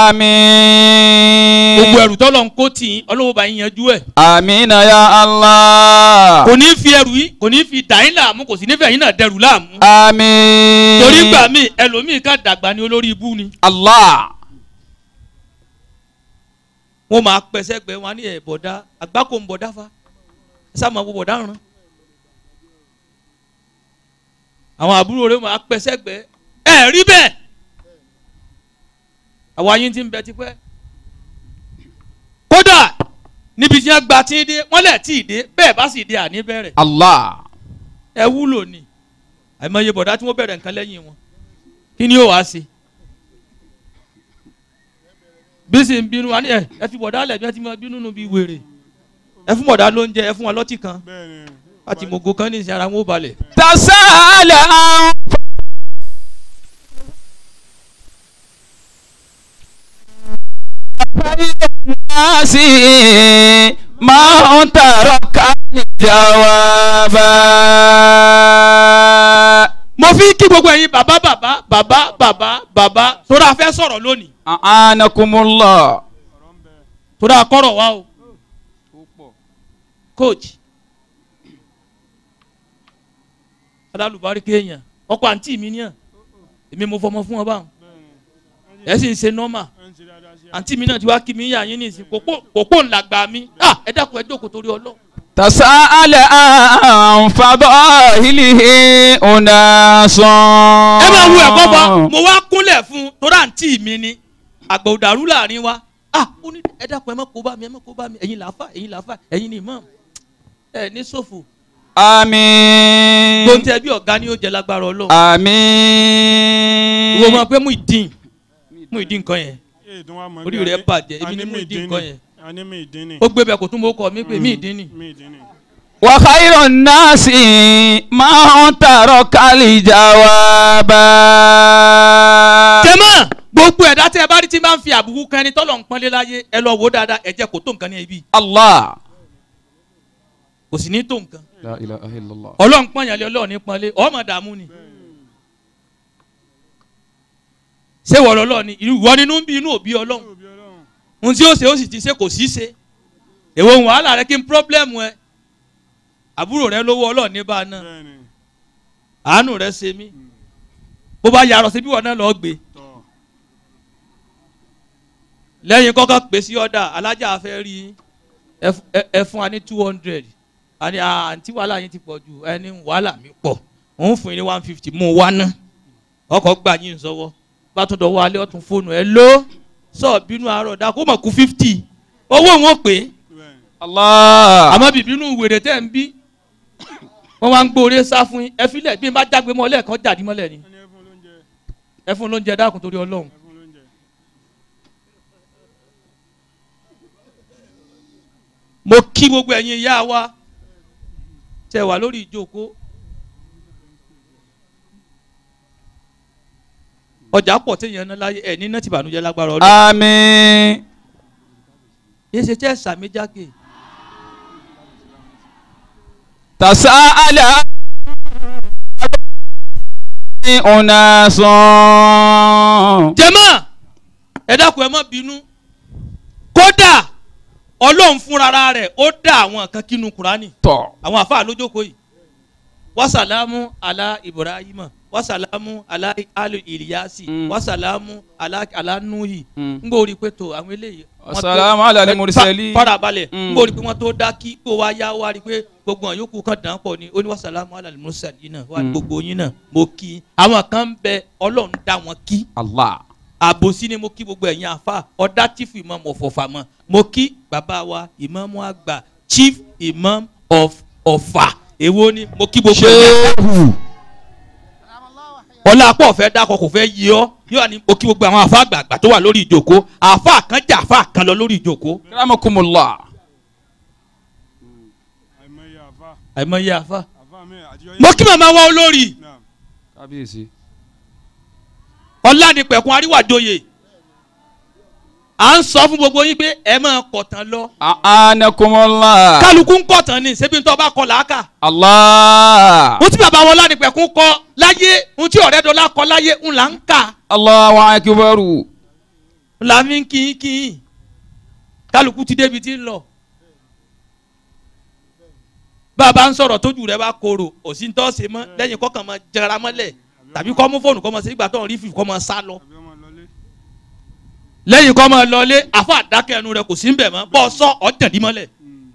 Àmín. gbogbo ẹrù tọ́lọ̀ ń kó tì í ọlọ́run bá yín yanjú ẹ̀ Amina ya Allah. kò ní fi ẹrù yìí kò ní fi dà yín láàmú kò sì ní fẹ́ yín náà dẹrù láàmú Àmín. torí gbà mí ẹlòmíì ká dàgbà ní olórí ibú ni Allah. wọ́n máa pẹ́sẹ́ gbẹ wọn ní ẹ̀ bọ̀dá àgbákò ń bọ̀dá fa ẹ sá máa wo bọ̀dá ràn àwọn àbúrò rẹ̀ máa pẹ́sẹ́ gbẹ ẹ rí bẹ́ẹ̀ àwa yín ti ń bẹ tipẹ́ kódà níbi tí wọ́n gba tí ń dé wọ́n lẹ̀ tí ì dé bẹ́ẹ̀ bá sì dé àní bẹ̀rẹ̀ Allah. ẹ wúlò ni àìmọye bọ̀dá tí wọ́n bẹ̀rẹ̀ nǹkan lẹ́yìn wọn kí ni yóò wá sí bí sì ń bínú wa ní ẹ ẹ fi bọ̀dá lẹ̀ bí wọ́n ti máa bínú nu bí wèrè ẹ fún bọ̀dá lóúnjẹ ẹ fún wọn lọ́tì kan bẹ́ẹ̀ ni láti mọ̀gò kan ní ìsìn ara wọn ó balẹ̀. Tasa'ala an nasi ma taraka li jawaba. mo fi kí gbogbo ẹ̀yin bàbá bàbá bàbá bàbá bàbá torí a fẹ́ sọ̀rọ̀ lónìí A'anakumullah. torí a kọ́rọ̀ wa o coach alálùbárí kéèyàn ọkọ àǹtí mi níyàn èmi mo fọmọ fún ọ báwọn ẹ sì ń ṣe nọ́mà ẹ̀ ń ṣe dáadáa sí àǹtí mi náà ti wá kí mi yà yín nísìn kòkó kòkó ńlá gbà mí ah ẹ dákun ẹ jókòó torí ọlọ́ Tasa'ala an fadahilihi unasun. ẹ máa wo ẹ̀kọ́ bọ́ mo wá kúnlẹ̀ fún un torí àǹtí mi ni àgbà òdàrú láàrin wa ah ó ní ẹ dákun ẹ má kó bá mi ẹ má kó bá mi ẹ̀yin làáfà ẹ̀yin làáfà ẹ̀yin ni imam ẹ ní ṣòfò Àmín. tó ń tẹ bí ọ̀gá ni ó jẹ lágbára ọlọ́run Àmín. ìwọ máa pé mú ìdín mú ìdín nǹkan yẹn i ètò wa mọ̀ orí bí rẹ̀ ayé- bàjẹ́, èmi ni Àní mú mi ìdí dín nǹkan ni. yẹn. Àní mi dín ni. ó gbé bẹ kò tún mọ́ kọ́ mi pé mí ìdín ni. mi dín ni. Wa khairun nasi man taraka li jawaba. jẹ́mọ́ gbogbo ẹ̀dá tẹ́ ẹ bá rí tí máa ń fi àbùkù kan ẹni tọ́lọ̀ ń pọ́nlé láyé ẹ lọ wò ó dáadáa ẹ jẹ́ kó tó nǹkan ní ibi Allah. kò sì ní tó nǹkan La ilaha illallah. ọlọ́run pọ́nyàlé ọlọ́run ní pọ́nlé ọmọ dààmú ni ṣé wọ́n lọ́lọ́ ni ìwọ nínú ń bí inú òbí ọlọ́run Òbí Ọlọ́run. ohun tí ó ṣe ó sì ti ṣe kò sí ṣe èwo ń wàhálà rẹ kí n pírọ́blẹ́mù ẹ àbúrò rẹ lówó ọlọ́run ní bá a náà bẹ́ẹ̀ ni àánú rẹ ṣe mí bó bá yarọ síbí wọn náà lọ gbé tọ̀ lẹ́yìn kọ́kọ́ pè sí ọ̀dà alájà fẹ́ rí yín. ẹ f- ẹ- ẹ fún wa ní two hundred àní àǹtí wàhálà yín ti pọ̀ jù ẹni wàhálà mi pọ̀ òun fún yín ní one fifty mú un wá ná ọkọ̀ gbà yín sọ́wọ́ bá tún dọ̀wọ́ alẹ́ ọ̀tún fóònù ẹ ló sọ bínú àárọ̀ dá kó mọ̀ kú fifty owó wọn pè é bẹ́ẹ̀ ni. Allah. àmọ́ bìbínú wèrè tẹ́ ń bí wọ́n wá ń gbóore sá fún yín ẹ filẹ̀ bí n bá jágbe mọ́ lẹ́ẹ̀kan jàdí mọ́lẹ̀ ni ẹni ẹ fún lóúnjẹ ẹ fún lóúnjẹ dákun torí ọlọ́run ẹ fún lóúnjẹ. mo kí gbogbo ẹ̀yin ìyá wa tẹ wà lórí ìjókòó ọjà pọ̀ téèyàn ná láyé ẹ̀ ní náà ti bànújẹ́ lágbára ọlọ́run Àmín. yé ṣe tẹ́ sàmì jákè Tasa'ala أناس jẹ́mọ́ ẹ dákun ẹ má bínú kódà ọlọ́run fúnra rẹ̀ ó dá àwọn kan kínú kúránì tọ̀ àwọn àfáà lójókòó yìí wasalamu ala ibrahima wasalamu ala alu iliyasi Mm. wasalamu ala ala nuhi Mm. n gbọ́ orí pé tó àwọn eléyìí. wọ́n tó- Wasalamu ala ẹ, al-mursalin. fa- farabalẹ̀ Mm. n gbọ́ orí pé wọ́n tó dá kí kó wá yá wá rí pé gbogbo àwọn yòókù kan dàn án pọ̀ ni ó ní wasalamu ala al-mursalin náà wà ní Mm. gbogbo yín náà mo kí i. àwọn kan ń bẹ ọlọ́run dá wọn kí Allah àbòsí ni mo kí gbogbo ẹ̀yin àfa ọ̀dà chief imam of ọ̀fà mọ́ mo kí bàbá wa imam àgbà chief imam of ọ̀fà èwo ni mo kí gbogbo ẹ̀yin àfa ṣéhù ọlá pọ̀ fẹ́ dákọ̀ kò fẹ́ yí ọ́ yóò ní mo kí gbogbo àwọn àfa àgbààgbà tó wà lórí ìjòkó àfa kan jà àfa kan lọ lórí ìjòkó kíramakumullah àìmọye àfa àìmọye àfa. àfa mi àjọ mo kí màmá wa olórí náà kábíyèsí ọlá ni pẹ̀kun àríwájòyè à ń sọ fún gbogbo yín pé ẹ máa kọ̀tàn lọ anakumullah kálukú ń kọ̀tàn ni ṣebí ń tọ́ bá kọ làákà. Allah ohun tí bàbá wọn lánìpẹ̀kún kọ láyé ohun tí ọ̀rẹ́ dọ́là kọ láyé ń là ń kà Allahu akbaru ń là ń fi kín kín kálukú ti débi tí ń lọ. bàbá ń sọ̀rọ̀ tójú rẹ̀ bá korò òsì ń tọ́ ṣe mọ́ lẹ́yìn kọ́kàn máa jẹra mọ́lẹ̀ tàbí kọ́ mú fóònù kọ́ máa ṣe ìgbà tó ń rí fífi kọ́ máa sá lọ. àbí ọmọ lọlé lẹ́yìn kọ́ máa lọlé àfọ àdákẹ́ ẹnu rẹ̀ kò sí ń bẹ̀ mọ́ bọ́ sọ ọ̀jẹ̀dí mọ́lẹ̀.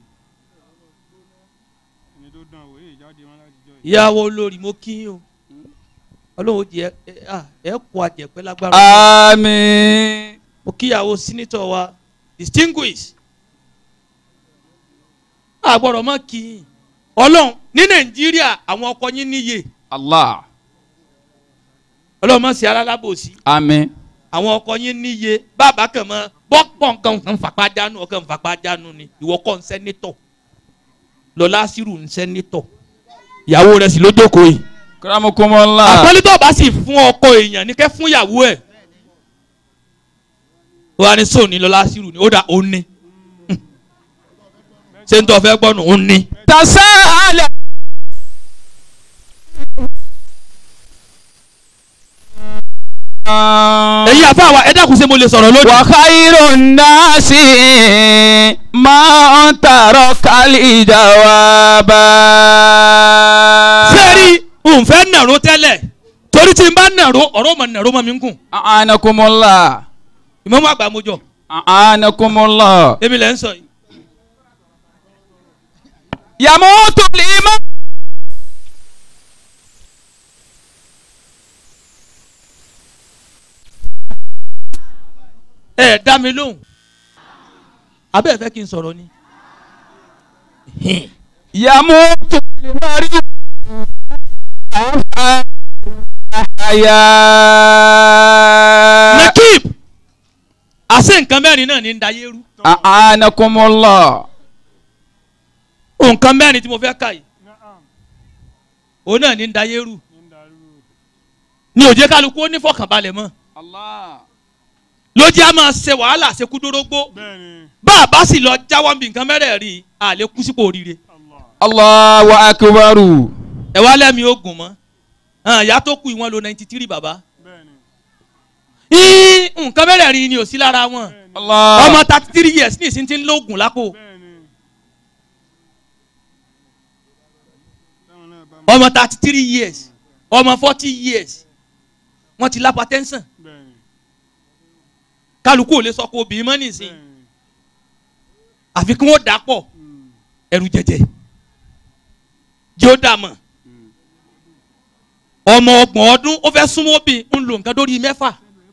ẹni tó dán wò èyí jáde wọn láti jọ yìí. ìyàwó olórí mo kí yín o ọlọ́run jẹ ẹ à, ẹ kó àjẹpẹ́ lágbára. àmín mo kíyàwó sínítọ̀ wa distinguish àgbọ̀rọ̀ mọ́ kí i ọlọ́run ní nàìjíríà àwọn ọkọ yín níye Allah ọlọ́run mọ̀ sí alálábòsí àmín àwọn ọkọ yín níye bàbá kan mọ bọ́pọ̀ nǹkan kan fapá jánu ọkàn fapá jánu ni ìwọ kọ́ ń sẹ́nítọ̀ lọ́lá sírù ń sẹ́nítọ̀ ìyàwó rẹ̀ sì ló jókòó yìí kíramakumullah àpọ́nlítọ̀ bá sì fún ọkọ èèyàn ní kẹ́ fún ìyàwó ẹ̀ ó wà ní sóòní lọ́lá sírù ni ó dà ó ní ṣé ń tọ́ fẹ́ gbọ́nù ó ní. tasala ẹ̀yin àfa wa ẹ dákun ṣé mo lè sọ̀rọ̀ lónìí. wa khairun nasi man taraka li jawaba sẹ́ẹ̀rì nfẹ́ nàró tẹ́lẹ̀ torí tí n bá nàró ọ̀rọ̀ mọ̀ nàró mọ̀ mi ń kùn anakumullah ìmọ̀mọ́ àgbà mojọ anakumullah èmi lẹ́ ń sọ yìí. yamutu liman ẹ ẹ dá mi lóhùn abẹ́ ẹ fẹ́ kí n sọ̀rọ̀ ni. yamutu limari aya nakib àṣẹ nǹkan mẹ́rin náà ní ń dayé rú anakumullah nǹkan mẹ́rin tí mo fẹ́ kà yìí Naam. òun náà ní ń dayé rú ní ń darú ní òjé kálukú ó ní fọkànbalẹ̀ mọ́ Allah lójú á máa ṣe wàhálà ṣekúdórógbó bẹ́ẹ̀ ni bá a bá sì lọ jáwọ́ bí nǹkan mẹ́rẹ̀ẹ̀rin àlè kú sípò oríire Allah Allahu akbaru ẹ wá lẹ́mi ogun mọ́ hàn, ìyá tó kú ìwọ̀n lo ninety three bàbá bẹ́ẹ̀ ni Í, nǹkan mẹ́rẹ̀ẹ̀rin ni ò sí lára wọn bẹ́ẹ̀ ni Allah ọmọ thirty three years ní ìsìn tí ń lóògùn lápò bẹ́ẹ̀ ni táwọn náà bá mọ̀ ọmọ thirty three years ọmọ forty years wọ́n ti lápá tẹ́ńsàn bẹ́ẹ̀ ni kálukú ò lè sọ pé obìnrin mọ́ nìsín bẹ́ẹ̀ ni àfi kí wọ́n dà pọ̀ Mm. ẹrù jẹjẹ jẹ́ ó dà mọ̀ ọmọ ọgbọ̀n ọdún ó fẹ́ súnmọ́ bí ń lo nǹkan dórí mẹ́fà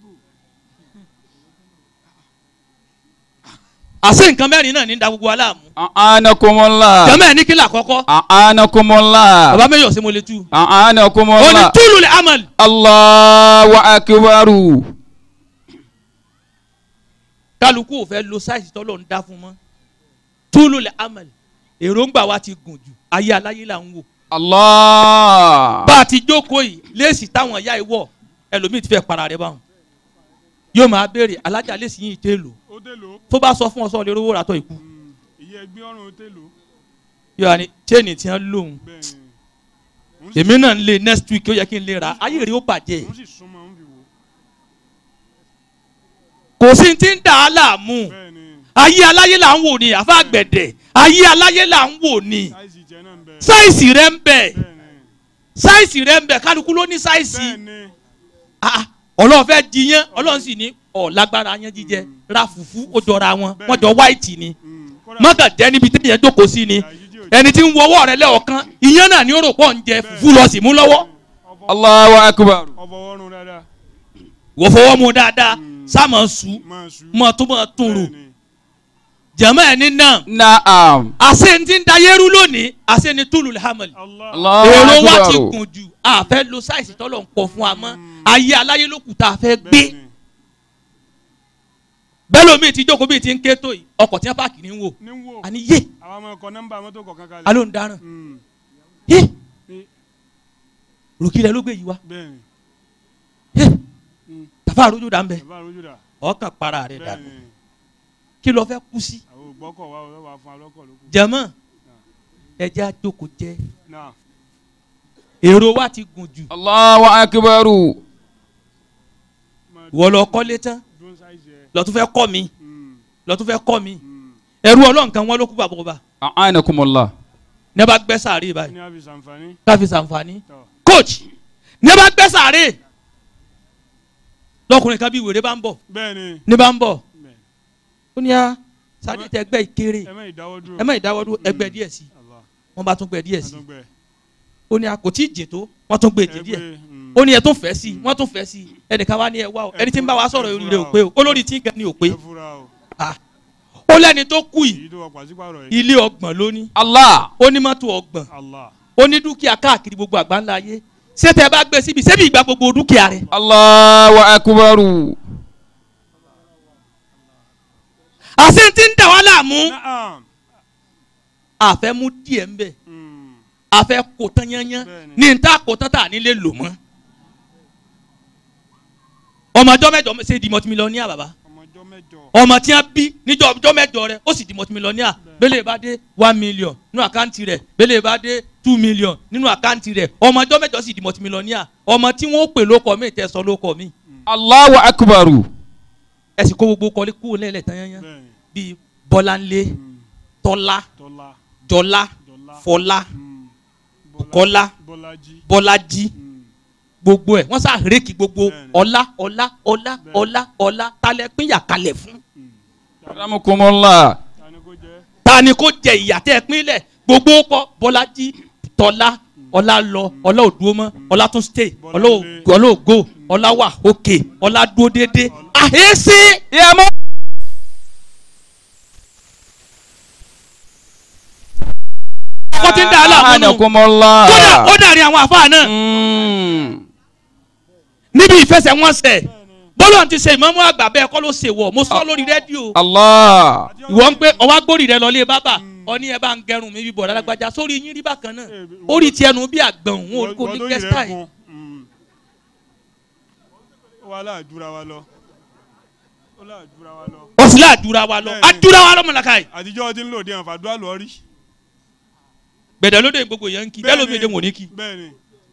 àṣé nǹkan mẹ́rin náà ní da gbogbo aláàmú anakumullah jẹ́mọ̀ ẹ̀ ní kílà kọ́kọ́ anakumullah bàbá mẹ́yọ̀ sí mo lè tú ó ní anakumullah túlù lè amal Allahu akbaru kálukú ò fẹ́ lo sáìsì tọ́lọ̀ ń dá fún mọ́ túlù lè amal èròǹgbà wa ti gùn jù ayé aláyé là ń wò Allah bá a ti jókòó yìí léèsì táwọn ìyá ìwọ ẹlòmíì ti fẹ́ para rẹ báwọn yóò máa béèrè alájà léèsì yìí tẹ́ lò ó dé lò ó tó bá sọ fún ọ sọ lè rówó ràtọ̀ ìkú Mm. ìyẹ́ ẹgbẹ́ ọ̀run ó dé lò ó yóò wá ní chain tí wọ́n lòun bẹ́ẹ̀ ni Òun sì- èmi náà ń lé next week ó yẹ kí n lè ra ayé rẹ̀ ó bàjẹ́ òun sì súnmọ́ òun fi wò kò sí ti ń dà á láàmú bẹ́ẹ̀ ni ayé aláyé là ń wò ní àfa àgbẹ̀dẹ̀ ayé aláyé là ń wò ní sáìsì jẹ náà ń bẹ sáìsì rẹ̀ ń bẹ bẹ́ẹ̀ ni sáìsì rẹ̀ ń bẹ kálukú ló ní sáìsì bẹ́ẹ̀ ni Ah, ọlọ́run fẹ́ jiyàn ọlọ́run sì ní ọ̀ lágbára yẹn jíjẹ ra fùfú ó jọra wọn wọ́n jọ white ni Mm, kódà mọ́kà jẹ́ níbi tí yẹn jókòó sí ni àyíjí ò ẹni tí ń wo ọwọ́ rẹ lẹ́ọ̀kan ìyẹn náà ni ó rò pọ̀ ń jẹ fùfú lọ sí mú lọ́wọ́ Allahu akbar. ọfọwọ́run dáadáa wò fọwọ́ mu dáadáa sáàmù sùn máa sùn mọ́ tó mọ́ tún rò bẹ́ẹ̀ ni jẹ̀mọ́ ẹ̀ ní náà Naam. àṣẹ ti ń dayérú lónìí àṣẹ ni túlù hamil Allah Allahu èrò wa akbar. ti gùn jù a fẹ́ lo sáìsì tọ́lọ̀ ń pọ̀ fún wa mọ́ ayé aláyé ló kù tá a fẹ́ gbé bẹ́ẹ̀ ni bẹ́ẹ̀ lómi ti jókòó bíi ti ń ké tó yìí ọkọ̀ tí wọ́n páàkì ní wò ní wò àní yé àwọn ọmọ ọkọ̀ nọ́mbà mọ́tò kọ̀ọ̀kan kalẹ̀ alo ń daràn Mm, yé ní- rògbìlẹ̀ ló gbé yìí wá bẹ́ẹ̀ ni yé Mm. tàfà àrójú dà ń bẹ bàbá àròjù dà ọkàn para rẹ̀ bẹ́ẹ̀ dànù ni kí ló fẹ́ kú sí àwọn ògbọ́kọ̀ wa ò wá fún alọ́kọ̀ lókù jẹ̀mọ́ ẹjẹ́ àjókòó jẹ́ náà èrò wa ti gùn jù Allahu akbar. máa wọ́n lọ kọ́lé tán dún sáìsì ẹ̀ lọ́tún fẹ́ kọ́ mi Mm, lọ́tún fẹ́ kọ́ mi mm. ẹ̀rú ọlọ́nkan wọn ló kú bàbá ọba A'anakumullah. ní a bá gbẹ́ sàárè báyìí ní a fi sànfàní káfí sànfàní tọ̀ coach ní a bá gbẹ́ sàárè lọkùnrin kan bí wèrè bá ń bọ̀ bẹ́ẹ̀ ni ní bá ń bọ̀ bẹ́ẹ̀ ó ní a sàárè tẹ gbẹ́ ìkéré ẹ má ìdáwọ́ dúró ẹ má ìdáwọ́dún ẹgbẹ́ díẹ̀ sí Allah wọ́n bá tún gbẹ́ díẹ̀ sí àtúngbẹ́ ó ní a kò tí ì jìn tó wọ́n tún gbé jìn díẹ̀ ó ní ẹ tún fẹ́ sí wọ́n tún fẹ́ sí ẹnìkan wá ní ẹ wá o ẹni tí ń bá wa sọ̀rọ̀ orí rẹ̀ ò pé o olórí tí ń gan ni ò pé ẹ fura o Ah. ó lẹ́ni tó kú yìí èyí tó wà pàṣípàrọ̀ yìí ilé ọgbọ̀n lóní Allah. ó ní mọ́tò ọgbọ̀n Allah ó ní dúkìá káàkiri gbogbo àgbáńlá ayé ṣé tẹ bá gbé síbi ṣébi ìgbà gbogbo dúkìá rẹ̀ Allahu akbar. àṣẹ tí ń dà wá láàmú naam àfẹ́ mú díẹ̀ ń bẹ̀ Mm, àfẹ́ kò tán yányán Bẹ́ẹ̀ni. ní n ta kò tán tà nílé lò mọ́ ọmọ ọjọ́ mẹ́jọ ṣe di mọ́tìmílọ́níà bàbá ọmọ ọjọ́ mẹ́jọ ọmọ tí wọn bí níjọ́ ọjọ́ mẹ́jọ rẹ̀ ó sì di mọ́tìmílọ́níà bẹ́lẹ̀ bá dé one million nínú àkáǹtì rẹ̀ bẹ́lẹ̀ bá dé two million nínú àkáǹtì rẹ̀ ọmọ ọjọ́ mẹ́jọ sì di mọ́tìmílọ́níà ọmọ tí wọ́n pè lóko mi tẹ̀ sọ lóko mi Allahu akbar. ẹ sì kó gbogbo kọ́lé kúrò lẹ́lẹ̀ tán yányán bẹ́ẹ̀ ni bíi bọ́láńlé Mm, tọ́lá tọ́lá jọlá dọ́là fọlá Mm, Bùkọ́lá. bọ́lájí bọ́lájí Mm, gbogbo ẹ̀ wọ́n sá rékì gbogbo Bẹ́ẹ̀ni. ọlá ọlá ọlá Bẹ́ẹ̀ni. ọlá ọlá talẹ̀ pínyà kalẹ̀ fún. mm. Ramukumullah. ta ni kò jẹ́ ta ni kò jẹ ìyà tẹ́ ẹ pínlẹ̀ gbogbo kọ bọ́lájí tọ́lá ọlá lọ ọlá ò dúró mọ́ ọlá tún stay ọlá ò Bọ́láńlé. ọlá ò go ọlá wà òkè ọlá dúró déédéé àhẹ́sẹ́ Ya mu. wọ́n ti ń dà á láàmú nù A'anakumullah. kódà ó dàrí àwọn àfáà náà Mm. níbi ìfẹsẹ̀wọnsẹ̀ bọ́lọ̀ ti ṣe ìmọ̀mú àgbà bẹ́ẹ̀ kọ́ ló ṣe wọ̀ mo sọ lórí rédíò Allah. ìwọ ń pé ọwọ́ agbórí rẹ lọlé bábà ọní ẹ bá ń gẹrun mi bíbọ̀ lálágbájá sórí yín rí bákan náà orí ti ẹnu bí àgbọ̀n òun kò ní Wọ́n- wọ́n gẹ́sítà lórí rẹ̀ yìí. kún. Mm. ó wà láàdúrà wa lọ ó láàdúrà wa lọ ó sì láàdúrà wa lọ Bẹ́ẹ̀ni. àdúrà wa lọ́mọlàkà yìí àtijọ́ ti ń lò dé àǹfààdúrà lọ rí gbẹ̀dẹ̀ lóde gbogbo yẹn ń kí bẹ́ẹ̀ lómi èdè wò ní kí bẹ́ẹ̀ ni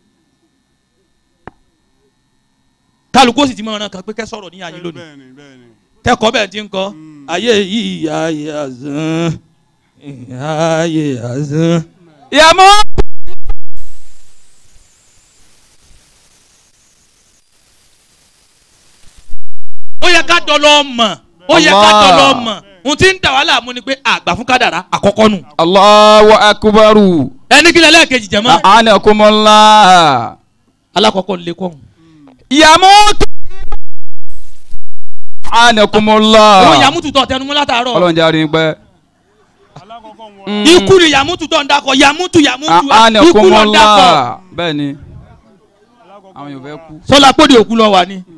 kálukú ó sì ti mọ ọ̀ràn kan pé kẹ́ sọ̀rọ̀ ní ayé lónìí bẹ́ẹ̀ ni bẹ́ẹ̀ ni kẹ́kọ̀ọ́ bẹ́ẹ̀ ti ń kọ́ Mm. ayé yìí ayé àzán ayé àzán. Ya mu. ó yẹ ká dọ̀lọ́ mọ̀ ó yẹ ká Allah. dọ̀lọ́ mọ̀ ohun tí ń dà wá láàmú ni pé àgbà fún kádàrá àkọ́kọ́ nù Allahu akbar. ẹni kí lẹ́lẹ́ kejì jẹ́ mọ́ A'anakumullah. alákọ̀ọ́kọ́ lè kọ́ Yamut. A'anakumullah. àwọn yàmútù tó tẹnumọ́ látàárọ̀ Ọlọ́run jẹ́ àárín pẹ́. alákọ̀ọ́kọ́ wọn Mm. ikú ni yàmútù tó ń dakọ̀ yàmútù yàmútù ikú ló ń dakọ̀ A'anakumullah. Bẹ́ẹ̀ ni alákọ̀ọ́kọ́ àwọn èèyàn fẹ́ kú. sọlá kóde òkú lọ wà ní.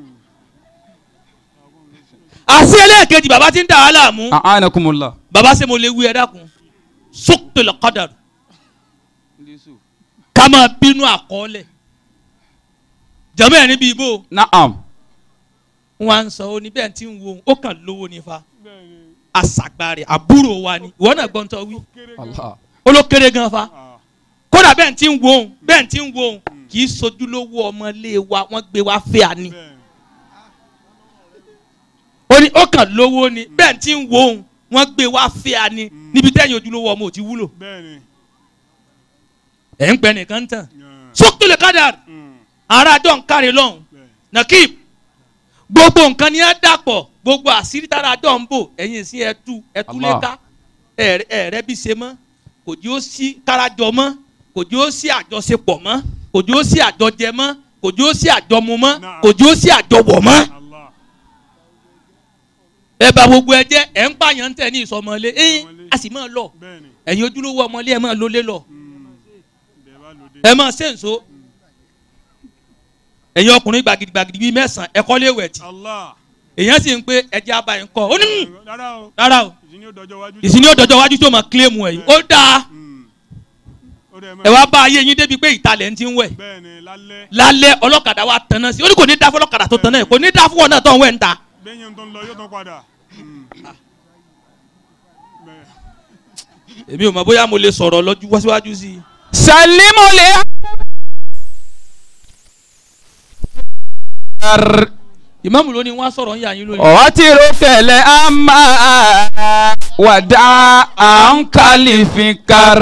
àṣì ẹlẹ́ẹ̀kejì bàbá ti ń dà wá láàmú A'anakumullah. bàbá ṣe mo lè wí ẹ dákun sókòtò kọ́dàrú ká máa bínú àkọọ́lẹ̀ jẹ́mọ́ ẹ̀ níbi ìbò Na'am. wọn à ń sọ ó ní bẹ́ẹ̀ tí ń wo ó kàn lówó nífa bẹ́ẹ̀ ni àṣàgbà rẹ̀ àbúrò wa ni ìwọ náà gbọ́n tó wí kéré gan Allah. ó ló kéré gan fa Ah, kódà bẹ́ẹ̀ ti ń wo òun bẹ́ẹ̀ ti ń wo òun kì í sojúlówó ọmọlé wa wọ́n gbé wa fẹ́ àní bẹ́ẹ̀ ó ní ó kàn lówó ni bẹ́ẹ̀ ti ń wo òun wọ́n gbé wa fẹ́ àní níbi tẹ́yìn ojúlówó ọmọ ò ti wúlò bẹ́ẹ̀ ni ẹ̀ ń pẹ́ nìkan tán yàn, sókè lè kádà mm, ara àjọ ń kárí lọ́hùn bẹ́ẹ̀ nakib gbogbo nǹkan ni ẹ dàpọ̀ gbogbo àṣírí tára àjọ ń bò ẹ̀yìn sí ẹtú ẹtú Allah. léka ẹ̀rẹ́ bí ṣe mọ́ kò jí ó sí kárajọ mọ́ kò jí ó sí àjọṣepọ̀ mọ́ kò jí ó sí àjọjẹ mọ́ kò jí ó sí àjọmu mọ́ Naam. kò jí ó sí àjọwọ̀ mọ́ Allah ẹ bá gbogbo ẹ jẹ́ ẹ̀ ń pààyàn tẹ̀ ní ìsọmọlé ẹ̀yìn Ìsọmọlé. a sì máa lọ bẹ́ẹ̀ ni ẹ̀yin ojúlówó ọmọlé ẹ̀ máa lólé lọ mm, bẹ́ẹ̀ bá lòdì ẹ̀ máa ṣèǹso ẹ̀yin ọkùnrin gbàgìdì gbàgìdì bíi mẹ́sàn-án ẹ̀kọ́ lé wẹ̀tì Allah èèyàn sì ń pé ẹjẹ́ abayín kọ́ ó ní "Mm, rárá o rárá o ìsìn yóò dọjọ́ wájú ìsìn ní ọ̀dọ́jọ́ wájú tó máa kílèmù ẹ̀ yìí ó dáa Mm. ó dẹ̀ mọ́ ẹ wá bá ayé yín débi pé ìtalẹ̀ ń ti ń wẹ̀ bẹ́ẹ̀ ni lálẹ́ lálẹ́ ọlọ́kadà wa tanná sí i ó ní kò ní dá fún ọlọ́kadà tó tanná yìí kò ní dá fún wọn náà tó ń wẹ̀ ń ta bẹ́yẹn tó ń lọ yóò tán padà Mm. bẹ́ẹ̀ èmi ò mọ̀ bóyá mo lè sọ̀rọ̀ lọ́jú wáṣíwájú sí i. salimu le. ìmáàmù ló ní wọ́n á sọ̀rọ̀ ń yà yín lónìí. ọtírò kẹlẹ ama wàdà ànkálífikar.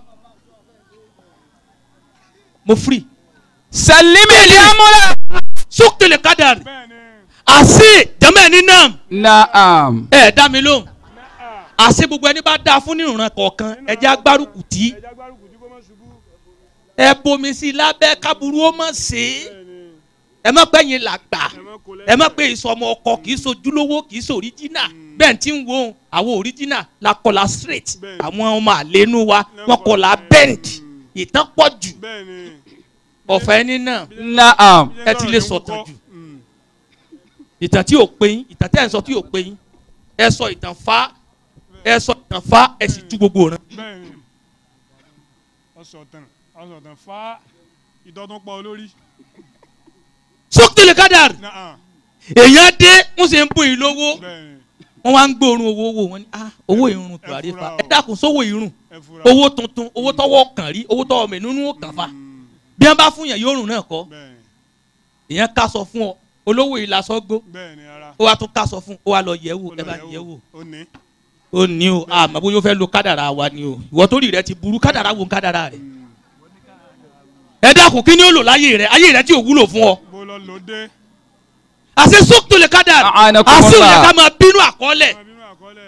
mo firi. salimi le amúlẹ̀. sókèlè kádàrí bẹ́ẹ̀ ni àṣì jẹ́mẹ̀ ní nam naam. ẹ̀ dá mi lóhùn àṣì gbogbo ẹni bá dáa fún nírùnrán kọ̀ọ̀kan ẹ̀jẹ̀ agbárùkù tí ẹja gbárùkù tí kò má ṣubú ẹ bomi sí i lábẹ́ kábúrú ó mọ̀ sí i bẹ́ẹ̀ ni ẹ má pẹ́yìn làgbà ẹ má kó ẹ má pé ìsọmọ ọkọ kì í sojúlówó kì í so original bẹ́ẹ̀ tí ń wo àwọn original la kọlà straight Bẹ́ẹ̀. àwọn ọmọ àlénú wa wọn kọlà bend ìtàn pọ̀ jù bẹ́ẹ̀ ni ọ̀fẹ́ ẹni náà naam. bí ẹ ti lè sọ̀rọ̀ sọ̀tàn ní jù. kúkọ́. Mm. ìtàn tí ò pé yín ìtàn tẹ́ ẹ̀ ń sọ tí ò pé yín ẹ sọ ìtàn fa ẹ sọ ìtàn fa ẹ sì tú gbogbo rẹ̀. bẹ́ẹ̀ ni ọ̀sọ̀tàn ọ̀sọ̀tàn fa ìdọ́tún pa olórí sókèlè kádàr náà èèyàn dé wọ́n sì ń bùn yín lówó bẹ́ẹ̀ ni wọ́n wá ń gbóòórùn owó owó wọn ni ah owó ìrùn tùràrí fa fura o. ẹ dákun sówó ìrùn ẹ fura owó tuntun owó tọwọ́ kàn rí owó tọwọ́ mẹ́núnú ó kàn fa Mm. bí wọ́n bá fún yàn yóò rùn náà kọ́ bẹ́ẹ̀ ni èèyàn ká sọ fún ọ olówó yìí lasọ gbó bẹ́ẹ̀ ni ara ó wá tún ká sọ fún ó wá lọ yẹ̀ wò ó ẹ lọ bá yẹ̀ yẹ̀ wò ó ní ó ní o àmọ́ bóyá ó fẹ́ lo kádàrà wa ni o ìwọ tó rí rẹ ti burú kádàrà wo kádàrà rẹ ẹ dákun kí ni ó lò láyé rẹ ayé rẹ tí ò wúlò fún ọ bó lọ lòdè àṣẹ sókè lè kádàrà A'anakumullah. àṣẹ òyìn ká máa bínú àkọọ́lẹ̀ ọmọ bínú àkọọ́lẹ̀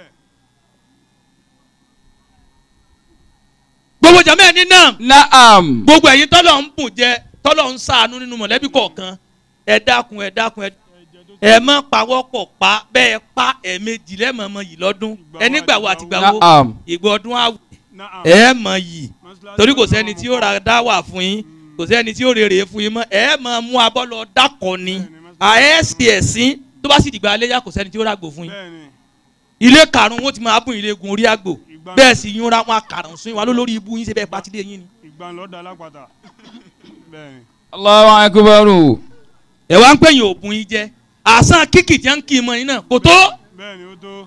gbogbo jàmẹ́ ẹni náà naam. gbogbo ẹ̀yin tọ́lọ̀ ń bùn jẹ tọ́lọ̀ ń ṣàánú nínú mọ̀lẹ́bí kọ̀ọ̀kan ẹ dákun ẹ dákun ẹ ẹ má pawọ́pọ̀ pa bẹ́ẹ̀ pa ẹ̀ẹ̀mejì lẹ́mọ̀ọ́mọ yìí lọ́dún ẹni gbàwó àti gbàwó naam. ìgbà ọdún àwẹ̀ náà ẹ mọ̀ yìí torí kò sẹ́ni tí ó ra dáwà fún yín kò sẹ́ni tí ó rèrè fún yín mọ́ ẹ mọ̀ mú abọ́ lọ dákọ̀ ni àẹ́sì ẹ̀sìn tó bá sì dìgbà aléyà kò sẹ́ni tí ó ràgbò fún yín bẹ́ẹ̀ ni ilé karùn-ún wọn ti máa bùn ilé gun orí àgbò Ìgbà- bẹ́ẹ̀ sì yúnra wọn àkàrùn sún yín wọn lórí ibú yín ṣe bẹ́ẹ̀ pátí lé yín ni. ìgbà ńlọ́dà alápàtà bẹ́ẹ̀ ni Allahu akbaru. ẹ wá ń pè yín òògùn yín jẹ àsán kíkì tí wọn ń kí i mọ yín náà kò tó bẹ́ẹ̀ ni ó tó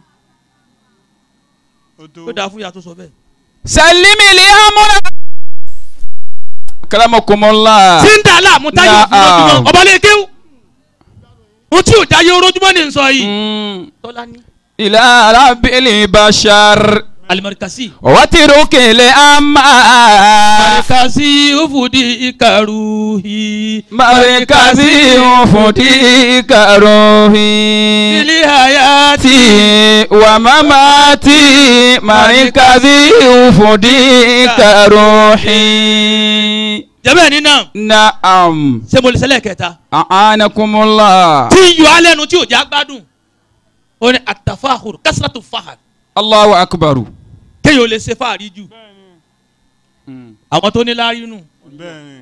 ó tó ó dáa fún ìyá tó sọ bẹ́ẹ̀. salimi le amúlẹ̀. karamakumullah. tí ń dà láàmú táyé òfin Naam. lójúmọ́ ọba lè kéwù ohun tí ò jáyé orójúmọ́ ni ń sọ yìí. Mm. tọ́lá ní ila rabbil bashar. alimarikasi. watiru kele ama. marikasi ufudi ikaruhi. marikazi ufudi karohi. ili hayati. ti wa mamati marikazi ufudi karohi. jẹ́bẹ̀ ní náà naam. ṣé mo lè ṣẹlẹ̀ kẹta. a'anakumullah. tí ń yọ alẹ́ nu tí ò já gbádùn. ó ní àtàfàhùr kásírátù fàhàr. allahu akbaru. kéèyàn ò lè ṣe fàárí jù. bẹ́ẹ̀ ni àwọn tó ní láárí nù. bẹ́ẹ̀ ni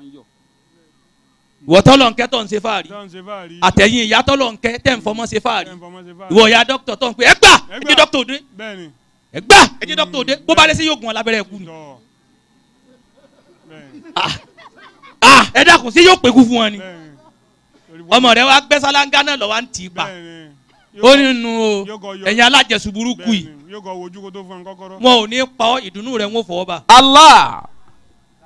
ìwọ tọ́lọ̀ ń kẹ́ tó ń ṣe fàárí. tó ń ṣe fáàrí àtẹ̀yìn ìyá tọ́lọ̀ ń kẹ́ tẹ̀ ń fọmọ́ ṣe fàárí. ẹ̀ ń fọmọ́ ṣe fáàrí ìwọ ìyá dókítà tó ń pè é gbà Ẹ ẹ gbà. jẹ́ dókítà òde bẹ́ẹ̀ ni ẹ gbà ẹ jẹ́ dókítà òde bó bá lé sí yóò gun ọ lábẹ́rẹ́ ẹ̀kú ni. tọ́ bẹ́ẹ̀ ni ah ẹ dákun sí yóò pé kú fún wọn ni. bẹ́ẹ̀ ni Torí wọ́n- ọmọ rẹ wa gbẹ sálángá náà lọ wa ń tì í pa bẹ́ẹ̀ ni ó ní nu o yóò kọ yọ- ẹ̀yin alájẹsù burúkú bẹ́ẹ̀ yìí ni yóò kọ wojú kó tó fún ẹ kọ́kọ́rọ́ wọn ò ní pa ọ́ ìdùnnú rẹ ń wò fọwọ́ bá allah.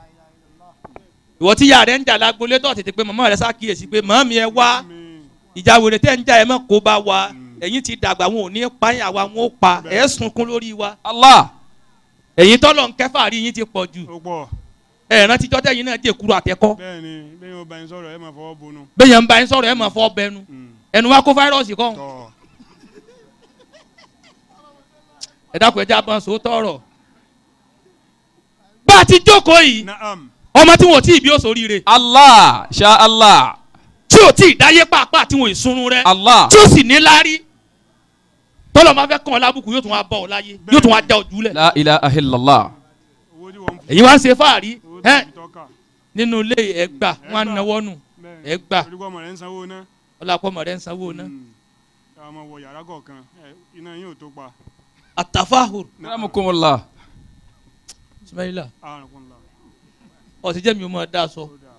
ìwọ tí ìyá rẹ ń jà lágbolé tó tètè pé màmá rẹ ṣàkíyèsí pé màmí ẹ wá ìjà wèrè tẹ́ ń jà ẹ mọ́ kó bá wa ẹ̀yin ti dàgbà wọn ò ní pa yín àwa wọn ó pa ẹ̀ sunkún lórí wa Allah ẹ̀yin tọ́lọ̀ ń kẹfà rí yín ti pọ̀ jù ó pọ̀ ẹ̀ rántí jọ́tẹ̀ yín náà dé kúrò àtẹ́kọ́ bẹ́ẹ̀ ni bẹ́ẹ̀ yóò bá yín sọ̀rọ̀ ẹ máa fọwọ́ bonú. bẹ́ẹ̀ ń bá yín sọ̀rọ̀ ẹ̀ máa fọ́ bẹnu ẹnu wa kó fáírọ́ọ̀sì kọ́ tọ́ ẹ dákun ẹ já bọ́n so tọrọ. bá a ti jókòó yìí naam ọmọ tí wọn ò tí ì bí ó soríire Allah sha Allah tí ò tí ì dáyé pàápàá tí wọn ì sunrun rẹ Allah tí ó sì ní láárí tọ́lọ̀ máa fẹ́ kàn ọ́ lábùkù yóò tún wá bọ̀ ọ́ láyé yóò tún wá já ojú lẹ̀. la ilaha illallah owó tí wọ́n ń fún èyí wá ń ṣe fáàrí owó tí ẹ wọ́n fi tọ́ka nínú ilé ẹgbà wọn á náwó nù bẹ́ẹ̀ ẹ gbà. torí kọ́ ọmọ rẹ̀ ń sanwó ná. ọlọ́pàá rẹ̀ ń sanwó ná. ká máa wọ yàrá kọ̀ọ̀kan ẹ, iná yín ò tó pa. àtàfáhùr Rahmukumullah ismaila àrùn kún la. ọ̀sìn jẹ́ mi ò mọ̀ dá sọ. ó dáa.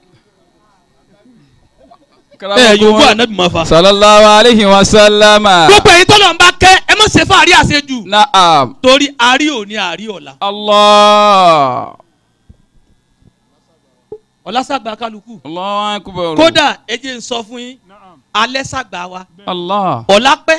ẹ yòówù ànábì máa fa. sallallahu alayhi wa sallama gbogbo èyí tọ́lọ̀ ń bá kẹ́ ẹ má ṣe fáàrí àṣejù na'am torí àárí òní àárí ọ̀la Allah ọ̀la sàgbà kálukú Allahu akbar kódà ẹ jẹ́ ń sọ fún yín naam alẹ́ sàgbà wa Allah ọ̀la pẹ́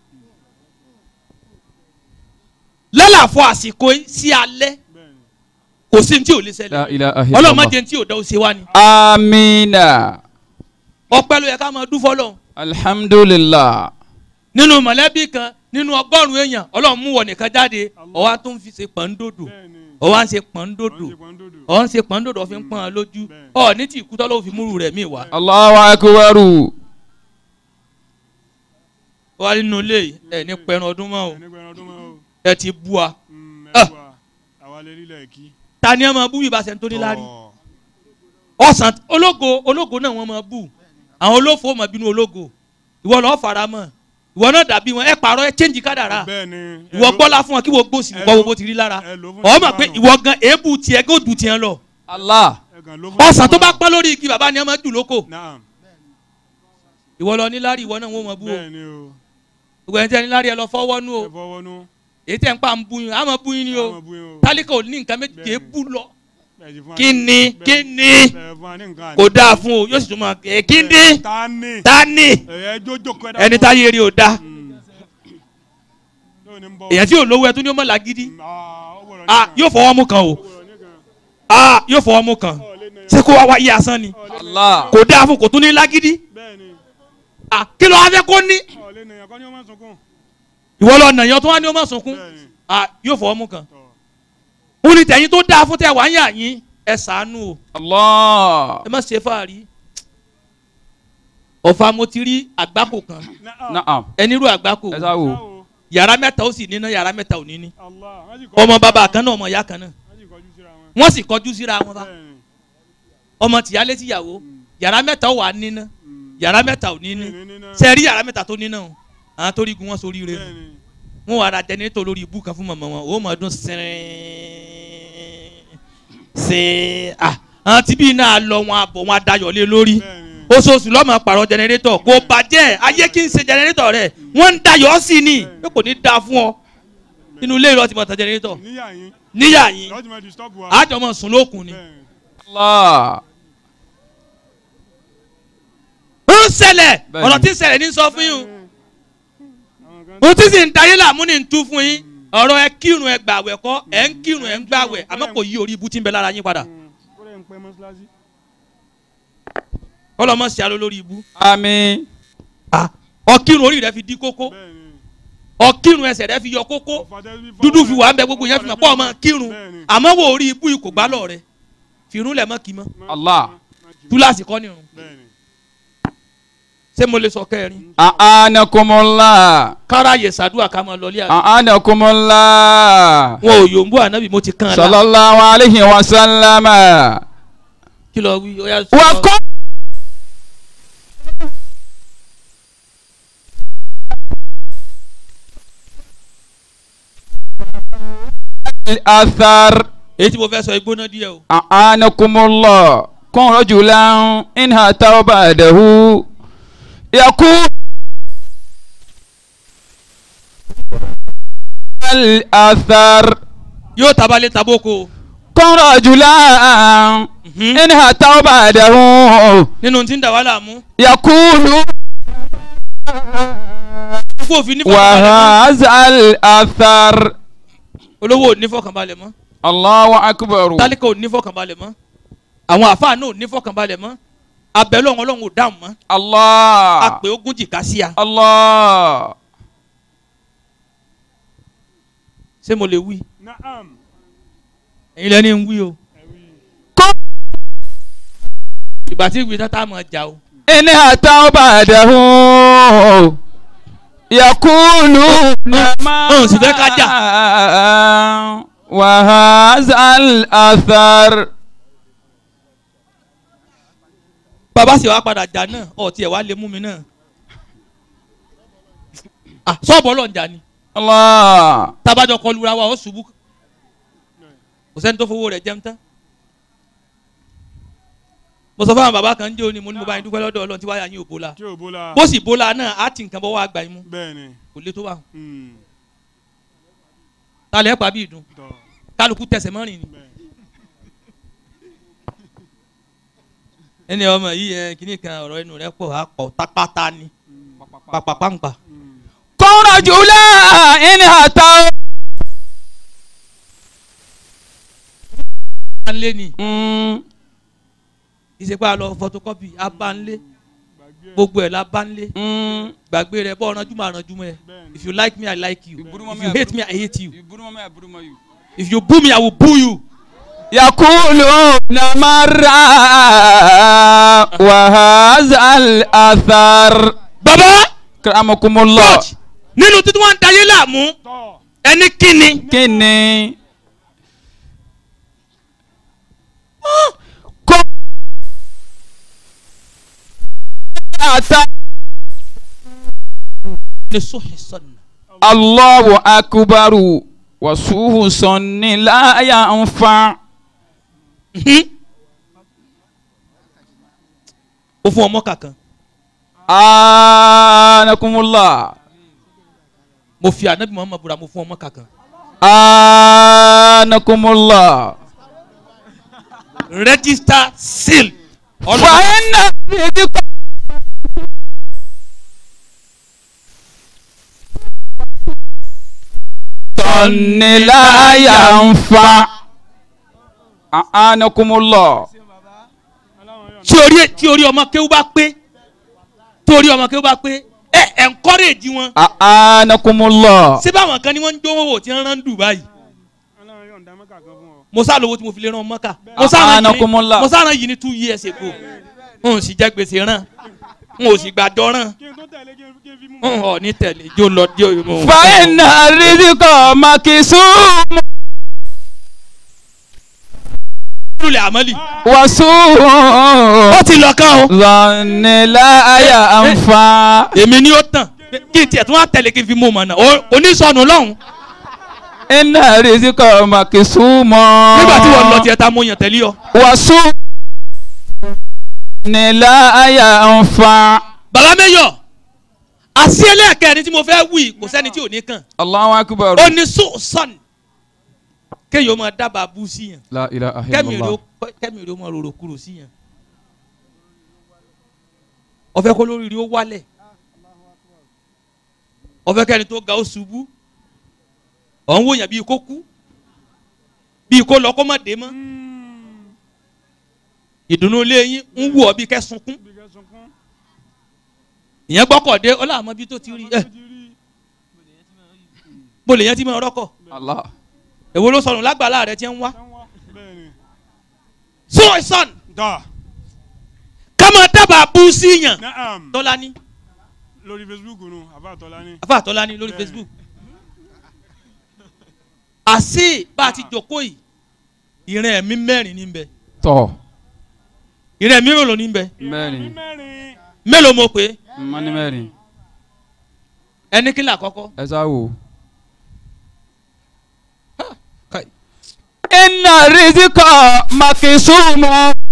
lálàfo àsìkò yìí sí alẹ́ bẹ́ẹ̀ ni. kò sí ní tí ò lè la ṣẹlẹ̀ ilaha ọlọ́run má illallah jẹ́ ní tí ò dá ó ṣe wá ni amina ọpẹ́ ló yẹ ká máa dúfọ́ lọ́hùn alhamdulillah nínú mọ̀lẹ́bí kan nínú ọgọ́rùn-ún èèyàn ọlọ́run mú wọ nìkan jáde ọwọ́ tó ń fi ṣe pọ̀ńdòdò bẹ́ẹ̀ ni. ọwọ́ à ń ṣe wọ́n pọ̀ńdòdò ń ṣe pọ́ńdòdò. ọwọ́ ń ṣe pọ̀ńdòdò ọ̀fi ń pọ́n ọ lójú Bẹ́ẹ̀. ọ ní tí ìkú tọ́lọ́ fi múrù rẹ̀ mí wá Allahu akbar wá nínú ilé yìí ẹ ní pẹ̀rùn ọdún mọ́ o ẹni pẹ̀lú ọdún mọ́ o. ẹ ti bú wa Mm, Ah. ẹ wà àwa lè rí ilẹ̀ kí. ta ni ẹ máa bú bí ìbáṣẹ nítorí lárí Tọ́. ọ̀sán ológo ológo náà wọ́n máa bú àwọn olófo máa bínú ológo ìwọ lọ́ọ́ fara mọ́ ìwọ náà dàbí wọn ẹ pààrọ̀ ẹ chẹ́ǹjì kádàrá bẹ́ẹ̀ ni. ẹ ìwọ ló- gbọ́lá fún wọn kí wọ́n gbòòsì ẹ kọ́ ló- wo bó ti rí lára ẹ ló fún ọ̀ mọ̀ pé Stefano. ìwọ gan èébù tiẹ̀ kó dù tiẹ̀ lọ Allah ẹ kàn ló fún ọ̀sán tó bá Stefano. pọ́n lórí igi bàbá ni ẹ máa jù lóko naam ìwọ lọ níláárí ìwọ náà wọ́n máa bú o bẹ́ẹ̀ ni o. gbogbo ẹni tí ẹ níláárí ẹ lọ fọwọ́ nú o ẹ fọwọ́ nú. èyí tẹ̀ ń pa ń bú yín àmọ́ bú yín ni o Àwọn bú yín o. tálíkà ò ní nǹkan méjì Bẹ́ẹ̀ni. èébù lọ Bẹ́ẹ̀ sì fún wa kí ní- ni bẹ́ẹ̀- kí ni bẹ́ẹ̀ fún wa ní nǹkan kò àní. dáa fún o yóò sì tún máa ẹ kí ni ta ni. ta ni ẹ jójó kọ́ ẹ dá ẹni fún- táyé rí o dá Mm. Lóò ní ń bọ̀. èyàn tí ò lówó ẹ tó ní ó mọ̀ lágídí Mm, ah, ó gbọ́dọ̀ ah nìkan. yóò fọwọ́ mú kan o Ó gbọ́dọ̀ nìkan. ah yóò fọwọ́ mú kan Ọ̀ lé ní- ṣé kó wá wáyé asán ni ọ̀ lé ní- Allah kò dáa fún kò tún ní lágídí bẹ́ẹ̀ ni. ah kí ló wá fẹ́ kó ní ọ̀ lé ní ẹ̀kọ́ ni ó máa sunkún. ìwọ lọ nàyàn tó wá ní ó má sunkún bẹ́ẹ̀ ni. ah yóò fọwọ́ mú kan Tọ́. ó ní tẹ̀yìn tó dáa fún tẹ̀ wá ń yà yín ẹ ṣàánú o Allah ẹ má ṣe fàárí ọ̀fà mo ti rí àgbákò kan Naam. na'am ẹni rú àgbákò ẹ sáwò Báwo? yàrá mẹ́ta ó sì níná yàrá mẹ́ta ò ní ní Allah. Wọ́n sì kọjú ọmọ síra bàbá wọn. kan náà ọmọ ìyá kan náà Wọ́n sì kọjú síra wọn. wọ́n sì kọjú síra wọn bá Bẹ́ẹ̀ ni. ọmọ tìyálé tíyàwó yàrá mẹ́ta ó wà níná Mm. yàrá mẹ́ta ò ní ní Ní- ní- ní- ní- sẹ́ẹ̀rí yàrá mẹ́ta tó níná o àwọn tó rí gun wọn sórí rẹ Bẹ́ẹ̀ ni. wọn wà ra jẹnẹrétọ̀ lórí ibú kan fún mọ̀mọ́ wọn ó mọ̀ ọdún sẹ́rìn sẹ́ẹ̀ ah àwọn tí bí náà lọ wọn àbọ̀ wọn adayọ̀ lé lórí Bẹ́ẹ̀ ni. oṣooṣù lọ́mọ pàrọ̀ jẹnẹrétọ̀ kò bàjẹ́ ayé kí n ṣe jẹnẹrétọ̀ rẹ̀ wọ́n ń dayọ̀ sí ni pé kò ní da fún ọ inú ilé ìlọsí mọ̀tàn jẹnẹrétọ̀ Níyà yín. níyà yín Lọ́ọ́ ti máa disturb wa. àjọ mọ̀ sùn lókun ni Bẹ́ẹ̀ ni. Allah ó ń ṣẹlẹ̀ Bẹ́ẹ̀ni. ọ̀rọ̀ tí ń ṣẹlẹ̀ ní sọ fún yín Àwọn kan- o ó ti sì ń dayé làmú ní tú fún yín ọ̀rọ̀ ẹ kírun ẹ gbàwẹ̀ kọ́ ẹ ń kírun ẹ ń gbàwẹ̀ àmọ́ kò yí orí ibú tí ń bẹ lára yín padà Mm. Ó lè ń pẹ́ mọ́ṣáláṣí. kọ́lọ́mọ́ sí alo lórí ibú àmín ọkírun orí rẹ fi dí kókó Bẹ́ẹ̀ ni. ọkírun ẹsẹ̀ rẹ fi yọ kókó Ọ̀fà tẹ́ fi fọ́ dúdú fi rẹ̀. wà ń bẹ gbogbo yẹn fi mọ̀ pọ̀ ọmọ kírun Bẹ́ẹ̀ ni. àmọ́ wo orí ibú yìí kò gbá lọ rẹ fìrún lẹ̀ mọ́ kì í mọ́ Má- Allah. má kì í. túláàsì kọ́ nìrun Bẹ́ẹ̀ ni. ṣé mo lè sọ kẹrin a'anakumullah kára yẹ sàdúrà ká máa lọlé àná a'anakumullah wọn ò yòǹbó ànábì mo ti kàn án la sallallahu alayhi wa sallama kí lọ wí ó yà sọ wa kọ́. الأثر èyí tí mo fẹ́ sọ igbóná díẹ̀ o أعانكم الله كن رجلا إنها توبته يقول الأثر yóò tabalẹ̀ taboko كن رجلا Mhm. إن أتوا بعده nínú tí ń dà wá láàmú يقول kó òfin nífọ̀kànbalẹ̀ mọ́ وهذا الأثر olówó ò nífọ̀kànbalẹ̀ mọ́ الله أكبر tálíkà ò nífọ̀kànbalẹ̀ mọ́ àwọn àfáà náà ò nífọ̀kànbalẹ̀ mọ́ abẹ́lẹ́ ọ̀hún ọlọ́run ò dáhùn mọ́ الله àpè ogún jìká sí a الله ṣé mo lè wí Naam. ẹ̀yin lẹ́ni ń wí o Ẹ̀wí. ìgbà tí ìwé tata mọ̀ jà o إن أتوا بعده يقولون ما أه، سيدك أجا. وهذا الأثر bàbá sì wá padà jà náà ọtí ẹ̀ wá lè mú mi náà Ah, sọ́ọ̀bù ọlọ́ọ̀jà ni الله tábàjọ kọlu ra wa ó ṣubú kò sẹ́ni tó fowó rẹ̀ jẹun tán mo sọ fún àwọn bàbá kan jẹ́ òní mo ní mo bá yín dúpẹ́ lọ́dọ̀ ọlọ́run tí wáyà yín ò bóla Tí ò bóla. bó sì bóla náà á ti nǹkan bọ́ wá gbà yín mú Bẹ́ẹ̀ni. kò lè tó wà Hmm. ta lẹ́ pa bí ìdun Tọ́. kálukú tẹsẹ̀ mọ́rin ni Bẹ́ẹ̀. ẹni ọmọ yìí ẹ kíní kan ọ̀rọ̀ ẹnu rẹ̀ pọ̀ á pọ̀ tápátá ni pàpàpàǹpà Hmm. كن رجلا إن أتوا bá ń lé ni Mm, ìṣèpá lọ photocopy á bá ń lé Gbàgbé ẹ̀. gbogbo ẹ̀ la bá ń lé mm. gbàgbé rẹ̀ bọ́ ọ̀rànjú máa rànjú mọ́ ẹ Bẹ́ẹ̀ni. if you like me I like you Ìbúrú mọ́ if mi, you hate àbúrú- me I hate you Ìbúrú mọ́ mi, àbúrú mọ́ you. if you boo me I will boo you. يقولون مرة وهذا الأثر baba كرمكم الله coach nínú títí wọn ń dayé láàmú Tọ́. ẹni kíni kíni kó ata ní sóhì sọnà Allahu akubaru wasuhu sọni láyà ń fa ó fún ọmọ kankan anakumula mo fi anabi muhammad bura mo fún ọmọ kankan anakumula register seal ọlọ́run fàyínà bìdíkọ. sọni láyà ń fa anakumula. Aláwọn yọ̀ tí orí tí orí ọmọ kéwú bá pé tí orí ọmọ kéwú bá pé ẹ encourage wọn anakumula. ṣé báwọn kan ni wọ́n ń dánwò wò tí wọ́n rán Dubai Aláwọn yọ̀ ń dá mọ́kà kan fún ọ. mo sá lówó tí mo fi lè rán mọ́kà Ah, mo sá rán yìí ní- anakumullah. mo sá rán yìí ní two years ago n ò sì jẹ gbèsè rán n ò sì gbàdọ̀ rán Kí n tó tẹ̀lé kí n kí n fi mú. n ò ní tẹ̀lé jó lọ dé òyìnbó. fàyínà rizikọ makisumu lulẹ̀ àmọ́lì wasuhu ó ti lọ kán o sọni láyà ń fa. èmi ni ó tàn kí n tiẹ̀ tún wá tẹ̀lé kí n fi mú ọmọ náà O- onísọnù lọ́hùn iná rizikọ makisumu. nígbà tí wọ́n lọ tiẹ̀ ta mo yàn tẹ̀lé ọ. wasu ni láyà ń fa. bàbá mẹ́yọ̀ àti ẹlẹ́ẹ̀kẹ́rin tí mo fẹ́ wí kò sẹ́ni tí ò ní kàn Allahu akbar. ó ní sọ́ọ̀sán kéèyàn ó máa dábàá bú sí yàn la ilaha kẹ́mi illallah. rẹ̀ ó kẹ́mi rẹ̀ ó máa rorò kúrò sí yàn ọ̀fẹ́ kó lórí rí ó wálẹ̀ ọ̀fẹ́ kẹ́ni tó ga ó ṣubú ọ̀ ń wòyàn bíi kó kú bíi kó lọ kó má dé mọ́ ìdùnnú ilé yín ń wù ọ́ bíi kẹ́ sunkún Bí kẹ́ sunkún. ìyẹn gbọ́kọ̀dé ọlọ́àmọ́ bí tó ti rí ẹ Ó ti rí. bó lè yẹn ti máa rọ́kọ̀ Allah. èwo ló sọnù lágbàlá rẹ ti ń wá Sẹ́wọ́n. Bẹ́ẹ̀ni. sọ́ọ̀sán Tọ́. ká máa dábàá bú sí yàn Naam. tọ́lání Lórí Facebook nu, àbá àtọ́lá ní. afa tọ́lání lórí Bẹ́ẹ̀ni. Facebook àṣé bá a ti jókòó yìí ìrìn ẹ̀mí mẹ́rin ní bẹ tọ ìrìn ẹ̀mí mélòó ní bẹ mẹ́rin Mẹ́rin. mélòó mo pé mọ́ni mẹ́rin ẹni kí là kọ́kọ́ ẹ sá wò. Kai. iná rizikọ makisumu.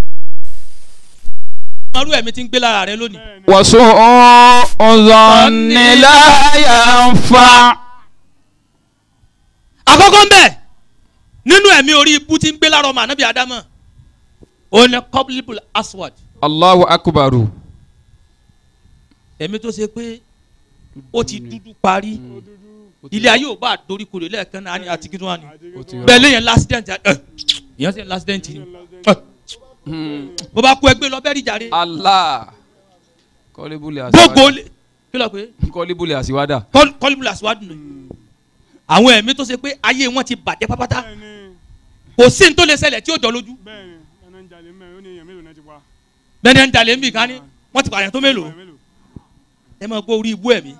ọmọrú ẹ̀mí ti ń gbé lára rẹ lónìí Bẹ́ẹ̀ni. wasu ọzọni láyà ń fa. àkọ́kọ́ ń bẹ nínú ẹ̀mí orí ibú tí ń gbé lára ọmọ ànábì ádámọ̀ òun ni kọ́bílíbù aswad Allahu akbaru. ẹ̀mí tó ṣe pé ó ti dúdú parí ilé ayé ò bá dorí kodò lẹ́ẹ̀kan náà á ní àti kí tó wà ní Ó ti bẹ́ẹ̀ lẹ́yìn lásìdẹ̀ntì ẹ̀ ìyẹn sì lásìdẹ̀ntì ni ẹ̀, Hmm. bó bá kú ẹgbẹ́ lọ bẹ́ẹ̀ rí jàre Allah. Kọ́lébùlì gbogbo àsíwádà. lè- kí ló pé Kọ́lébùlì àsíwádà. kọ́líbù aswad nù àwọn ẹ̀mí tó ṣe pé ayé wọn ti bàjẹ́ pápátá bẹ́ẹ̀ni kò sí ní tó lè ṣẹlẹ̀ tí ó jọ lójú bẹ́ẹ̀ni ẹnà ń jalè mẹ́rin ó ní èèyàn mélòó náà ti pa. bẹ́ẹ̀ ni ẹ̀ ń jalè ń bì kan ní wọ́n ti pààyàn tó mélòó Èèyàn mélòó. ẹ máa gbọ́ orí ibú ẹ̀mí.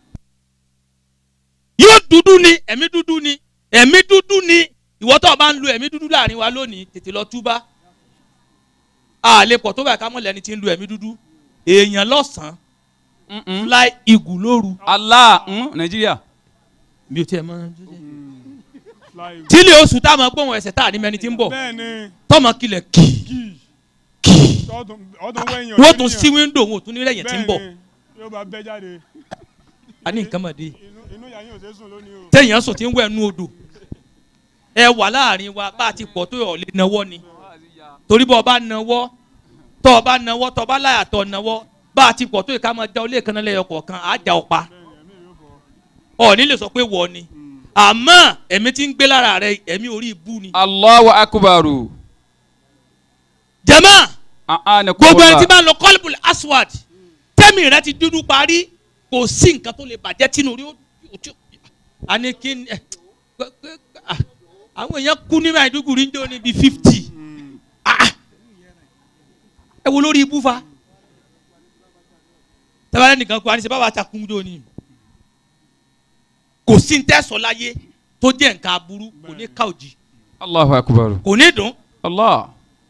yóò dúdú ni ẹ̀mí dúdú ni ẹ̀mí dúdú ni ìwọ tó o bá ń lo ẹ̀mí dúdú láàrin wa lónìí tètè lọ túbá. a lè pọ̀ tó báyìí ká mọ̀ lẹ́ni tí ń lo ẹ̀mí dúdú èèyàn lọ́sàn-án Mm-mm. fly igù lóru. Allah. Hmm. Nàìjíríà. mi ò tiẹ̀ mọ. Fly. tílé oṣù tá a máa gbóhùn ẹsẹ̀ tá a ní mẹni tí ń bọ̀ bẹ́ẹ̀ni tọmọ kilẹ̀ kì kí kì ọdún ọdún wẹ̀yìn wọ́n tún sí wíńdò wọn ò tún ní rẹ̀yìn tí ń bọ̀ bẹ́ẹ̀ni yóò bá bẹ́ jáde a ní nǹkan mọ̀ dé. inú inú ìyá yín ò ṣe sùn lónìí o. téèyàn sùn tí ń wẹ̀ nú odò ẹ wà láàrin wa bá a ti pọ̀ tó yọ̀ lé nawọ́ ni torí bọ́ ọ bá nawọ́ tọ́ ọ bá nawọ́ tọ́ ọ bá láyà tọ́ nawọ́ bá a ti pọ̀ tó yẹ ká máa já olé kan lẹ́yọ kọ̀ọ̀kan á já ọ pa ọ ní lè sọ pé wọ ni àmọ́ ẹ̀mí tí ń gbé lára rẹ ẹ̀mí orí ibú ni. Allahu akbaru. jẹ́mọ́ A'anakumullah. gbogbo ẹni tí bá ń lọ kọ́lùbùl aswad tẹ́mì rẹ ti dúdú parí kò sí nǹkan tó lè bàjẹ́ tínú rí ó tí a ní kí ni ẹ gbẹ- gbẹ- ah, àwọn èèyàn kú ní Maiduguri ń jẹ́ òní bíi fifty ẹ wo lórí ibú fa tẹ́wálẹ́ nìkan kú àníṣe báwa ta kún jọ ni kò sí ní tẹ́sọ̀ láyé tó jẹ́ nǹkan aburú kò ní ká òjì Allahu akbaru. kò ní dùn Allah.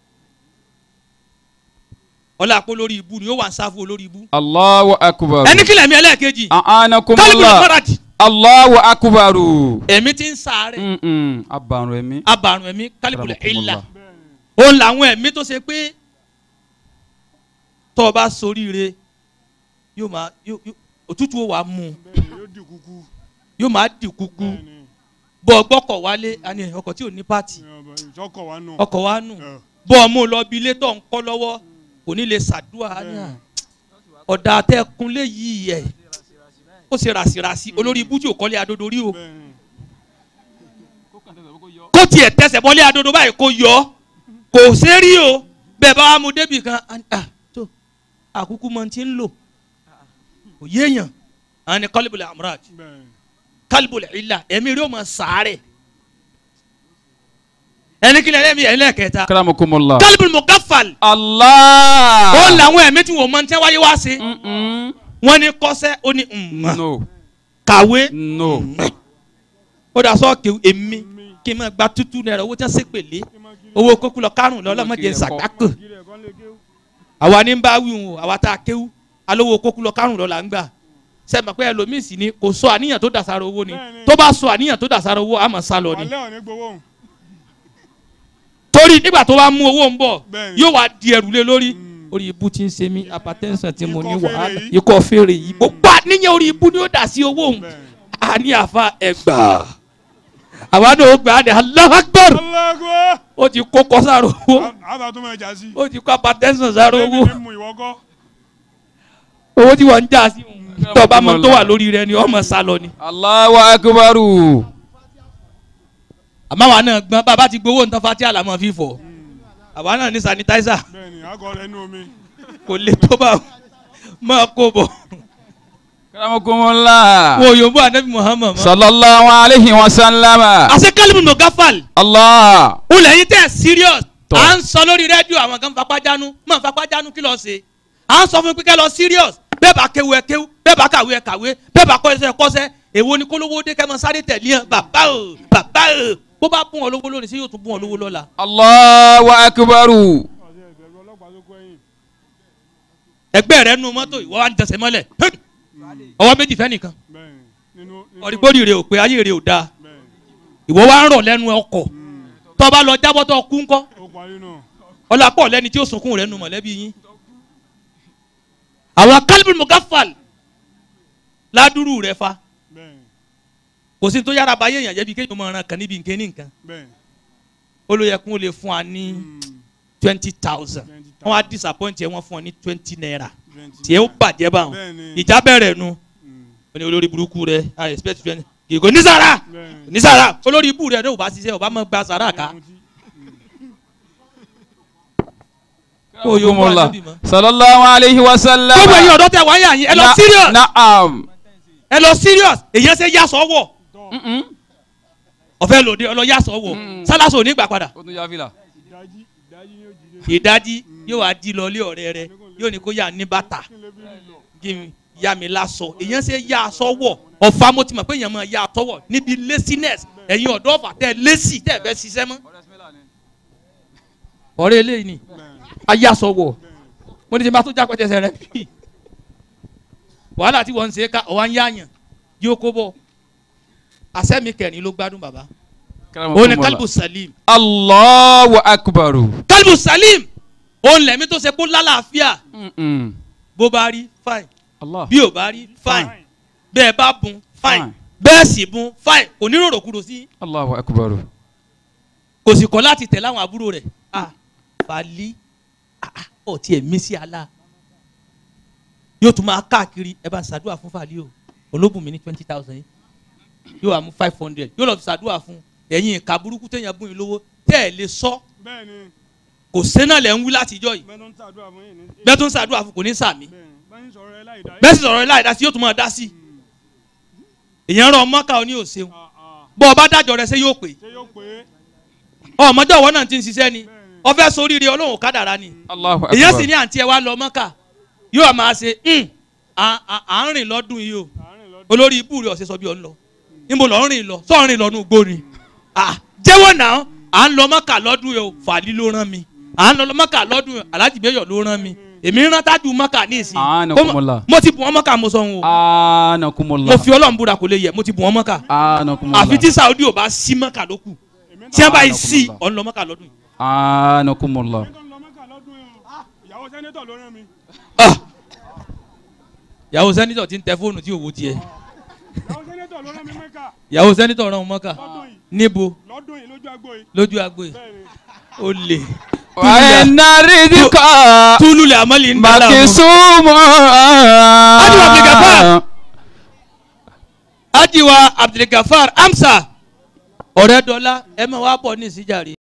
ọlá àpò lórí ibú ni ó wà ń sáfù olórí ibú Allahu akbaru. ẹni kílẹ̀ mi ẹlẹ́ẹ̀kejì kálíbù A'anakumullah. lọ́mọ́radì Allahu akbaru. ẹ̀mí ti ń sáré Mm-mm. Abarun ẹ̀mí. abarun ẹ̀mí kálíbù ìlà Akramakumullah. òun làwọn ẹ̀mí tó ṣe pé tó o bá soríire yóò máa yóò yóò- òtútù ó wà á mú un bẹ́ẹ̀ni yóò di kúkú. yóò máa dì kúkú bẹ́ẹ̀ni bọ́ ọ gbọ́kọ̀ wálé àní ọkọ̀ tí ò ní pàtì ìjọkọ̀ wa nù. ọkọ̀ wa nù Ẹ. bọ́ ọ mú un lọ bí ilé tó ń kọ́ lọ́wọ́ kò ní lè ṣàdúrà ní à ọ̀dà àtẹ̀kùnlé yìí ẹ̀ ó ṣe ràṣìràṣì olórí ibú tí ò kọ́lé adodo rí o bẹ́ẹ̀ni kó tiẹ̀ tẹsẹ̀ bọ́lé adodo báyìí kó yọ ọ́ kò ṣe rí o bẹ́ẹ̀ bá wa mú débì kan á ní, ah tó àkúkú mọ ti ń lò kò yéèyàn àwọn ni kọ́líbùlẹ̀ amúraj bẹ́ẹ̀ni kálíbùlẹ̀ ilà ẹ̀mí rí o mọ̀ sàárẹ̀ ẹni kí ni ẹlẹ́mìí ẹlẹ́kẹta Akramakumullah. kálíbùlẹ̀ mọ̀gáfàl Allah. ó làwọn ẹ̀mí tí wọ́n mọ̀ tẹ́ wáyé wá sí Mm-mm. wọ́n ní kọ́sẹ́ ó ní ǹmọ̀ No. kàwé No. ó dà sọ́ọ̀kì èmi kí n máa gba tútù náírà owó tí wọ́n ṣèpèlé owó kókó lọ kárùn lọ lọ́mọdé ṣàgbákò kiri ẹ̀kọ́ lè kéwù. àwa ní bá wí wọn àwa tá a kéwú alówó kókó lọ kárùn lọ là ń gbà sẹ́mi pé ẹlòmíì sì ni kò sọ àníyàn tó dàsára owó ni Bẹ́ẹ̀ni. tó bá sọ àníyàn tó dàsára owó àmọ́ sá lọ ni alẹ́ òní gbowó òun. torí nígbà tó bá mú owó ń bọ̀ Bẹ́ẹ̀ni. yóò wá di ẹrù lé lórí Mm. orí ibu tí ń ṣe mí hypertension tí mo ní Ikọ́ fèrè wàhálà yìí. ikọ́ fèrè yìí gbogbo àníyàn orí ibu ni ó dà sí owó òun bẹ́ẹ̀ni. àní àfa ẹgbà àwa náà ó gbà á ní Allahu Akbar alágbó. ó ti kó kọ́ sára owó àbá tó máa jà sí. ó ti kó hypertension sára owó ẹbí mi mú ìwọ kọ́. owó tí wọ́n ń jà sí òun tó bá mọ tó wà lórí rẹ ni ọmọ sá lọ ni. Allahu akbaru. àmọ́ àwa náà gbọ́n bàbá ti gbowó nǹkan fati àlàmọ́ fífọ̀ àwa náà ní sanitizer bẹ́ẹ̀ni àgọ́ rẹ̀ nù omi. kò lè tó bá máa kó bọ̀ Akramakumullah. wo yòówù anabi muhammad mọ́. Sallallahu alayhi wa sallama. àṣẹ kálíbù nù gáfàl Allah. ó lẹ́yìn tẹ́ serious Tọ́. à ń sọ lórí rédíò àwọn kan fapá jánu mọ̀ fapá jánu kí lọ́ọ́ ṣe à ń sọ fún pípẹ́ lọ serious bẹ́ẹ̀ bá kéwu ẹ kéwu bẹ́ẹ̀ bá kàwé ẹ kàwé bẹ́ẹ̀ bá kọ́ ẹsẹ̀ kọ́sẹ́ èwo ni kólówó dé kẹ́mọ sáré tẹ̀lé ẹ bàbá o bàbá o bó bá bùn ọ lówó lónìí sí yóò tún bùn ọ lówó lọ́la. Allahu akbaru. ọ̀sẹ̀ ìbẹ̀rù ọlọ́pàá tó kọ́ ẹ̀yìn. ẹgbẹ́ rẹ nu mọ́tò ìwọ wa ń tẹsẹ̀ mọ́lẹ̀ hẹ́n! ọwọ́ méjì fẹ́ nìkan bẹ́ẹ̀ni nínú. nínú- ọ̀rìgbòdì rẹ ò pé ayé rẹ ò dáa bẹ́ẹ̀ni. ìwọ wa ń rọ̀ lẹ́nu ọkọ̀ Mm. tó bá lọ jábọ́ tó kú ńkọ́ ó parí náà. ọlápọ̀ lẹ́ni tí ó sunkún rẹ̀ nu mọ̀lẹ́bí yín. àwọn kálíbù mugafal ládùrú rẹ fa bẹ́ẹ̀ni kò sí tó yára báyé èèyàn jẹ́ bí kéèyàn máa ran kan níbi nǹkan ní nǹkan bẹ́ẹ̀ni olóyèkún lè fún wa ní twenty thousand wọ́n wá disappoint ẹ wọ́n fún ọ ní twenty naira tí ẹ ó bàjẹ́ báwọn Bẹ́ẹ̀ni. ìjà bẹ̀rẹ̀ nu ó ní olórí burúkú rẹ i expect twenty kìkò ní sàrà Bẹ́ẹ̀ni. ní sàrà olórí ibú rẹ ní ò bá ṣiṣẹ́ ò bá mọ̀ gba sàrà ká kó o yóò mọ̀ Akramakumullah. ànábì mọ́. sallallahu alayhi wa sallam. gbogbo ẹ̀yin ọ̀dọ́ tẹ wáyà yín ẹ lọ Na- serious Naam. ẹ lọ serious èyàn ṣe yá sọ́wọ́ Mm-mm. ọ̀fẹ́ lòdì ọlọ yá sọ́wọ́ Mm. sálásò ò ní gbà padà ó tún yá fìlà. ìdájí ìdájí yóò jí dé. ìdájí yóò wá di lọ ilé ọ̀rẹ́ rẹ yóò ní kó yà ní bàtà kí n lè bí lọ. kí n yá mi lásọ èyàn ṣe yá aṣọ wọ̀ ọ̀fà mo ti mọ̀ pé èyàn máa yá aṣọ wọ̀ níbi laziness ẹ̀yin ọ̀dọ́ ọ̀fà tẹ́ lazy tẹ́ ẹ̀ fẹ́ ṣiṣẹ́ mọ́ ọ̀rẹ́ eléyìí ni ayé aṣọ wọ̀ mo ní ti bá tó já pẹ́tẹ́sẹ̀ rẹ bí wàhálà tí wọ́n ń ṣe ká ọ̀wá ń yáàyàn yóò kó bọ̀ àṣẹ́mi kẹrin ló gbádùn bàbá òun ni kálíbù salim Allahu akbaru. kálíbù salim òun lẹ̀mí tó ṣe kó lálàáfíà Mm-mm. bó bá rí fine Allah. bí ò bá rí fine Fine. bẹ́ẹ̀ bá bùn fine Fine. bẹ́ẹ̀ sì bùn fine kò ní rorò kúrò sí Allahu akbaru. kò sì kọ́ láti tẹ̀lé àwọn àbúrò rẹ̀ ah fàlí ah ah, ọ̀ tiẹ̀ mí sí àlá yóò tún máa káàkiri ẹ bá ń ṣàdúrà fún fàlí o olóbùn mi ní twenty thousand yìí yóò wá mú five hundred yóò lọ fi ṣàdúrà fún ẹ̀yin ìka burúkú téèyàn bùn yín lówó tẹ́ ẹ̀ lè sọ bẹ́ẹ̀ni kò sẹ́nà lẹ̀ ń wí látijọ́ yìí bẹ́ẹ̀ tó ń ṣàdúrà fún yìí ní. bẹ́ẹ̀ tó ń ṣàdúrà fún kò ní sàmì bẹ́ẹ̀ni bẹ́ẹ̀ ń sọ̀rọ̀ ẹ láì dá. bẹ́ẹ̀ sì sọ̀rọ̀ ẹ láì dá sí yóò tún máa dá sí èèyàn rọ mọ́kà ọ ní òṣèlú Ah, ah. bọ́ ọ bá dájọ́ rẹ ṣé yóò pè ṣé yóò pé. ọmọdé ọwọ́ náà ti ń ṣiṣẹ́ ni ọfẹ́ sóríire ọlọ́run kádàrá ni Allahu akbar. èyàn sì ní àǹtí ẹ wá lọ mọ́kà yóò máa ṣe "Hmm, à à- à ń rìn lọ́dún yìí o àárín lọ́dún. olórí ibú rẹ̀ ọ̀sẹ̀ sọ bí ọ ń lọ níbo lọ́ ń rìn lọ sọ ń rìn lọ nù gbó ni à jẹ́wọ́ náà à ń lọ mọ́kà lọ́dún yìí o fàlí ló rán mi à ń lọ mọ́kà lọ́dún yìí alájì bẹ́yọ̀ ló rán mi èmi rán tájú mọ́kà ní ìsìn Anakumullah. mo ti bù wọ́n mọ́kà mo sọ wọn o Anakumullah. mo fi ọlọ́run búra kò lè yẹ mo ti bù wọ́n mọ́kà Anakumullah. àfi tí Saudi ò bá sí mọ́kà ló kù èmi tí wọ́n bá yìí Anakumullah. sí ọ̀n lọ mọ́kà lọ́dún yìí. Anakumullah. tó ń lọ mẹ́kà lọ́dún yìí o. ìyàwó sẹ́nétọ̀ ló rán mi. Ah! ìyàwó sẹ́nitọ̀ ti ń tẹ fóònù tí òwò tiẹ̀ ìyàwó sẹ́nétọ̀ ló rán mi mẹ́kà ìyàwó sẹ́nitọ̀ rán mọ́kà lọ́dún yìí níbo lọ́dún yìí lójú agbo yìí. lójú agbo yìí bẹ́ẹ̀ni. ó lè Wa inna rizqa túlù lè àmọ́lì ń dá láàmú. makisumu. Adi wa Abdulgafar. ajiwa abdulgafar amsa ọ̀rẹ́ dọ́là ẹ máa wá bọ̀ ní ìsíjàre.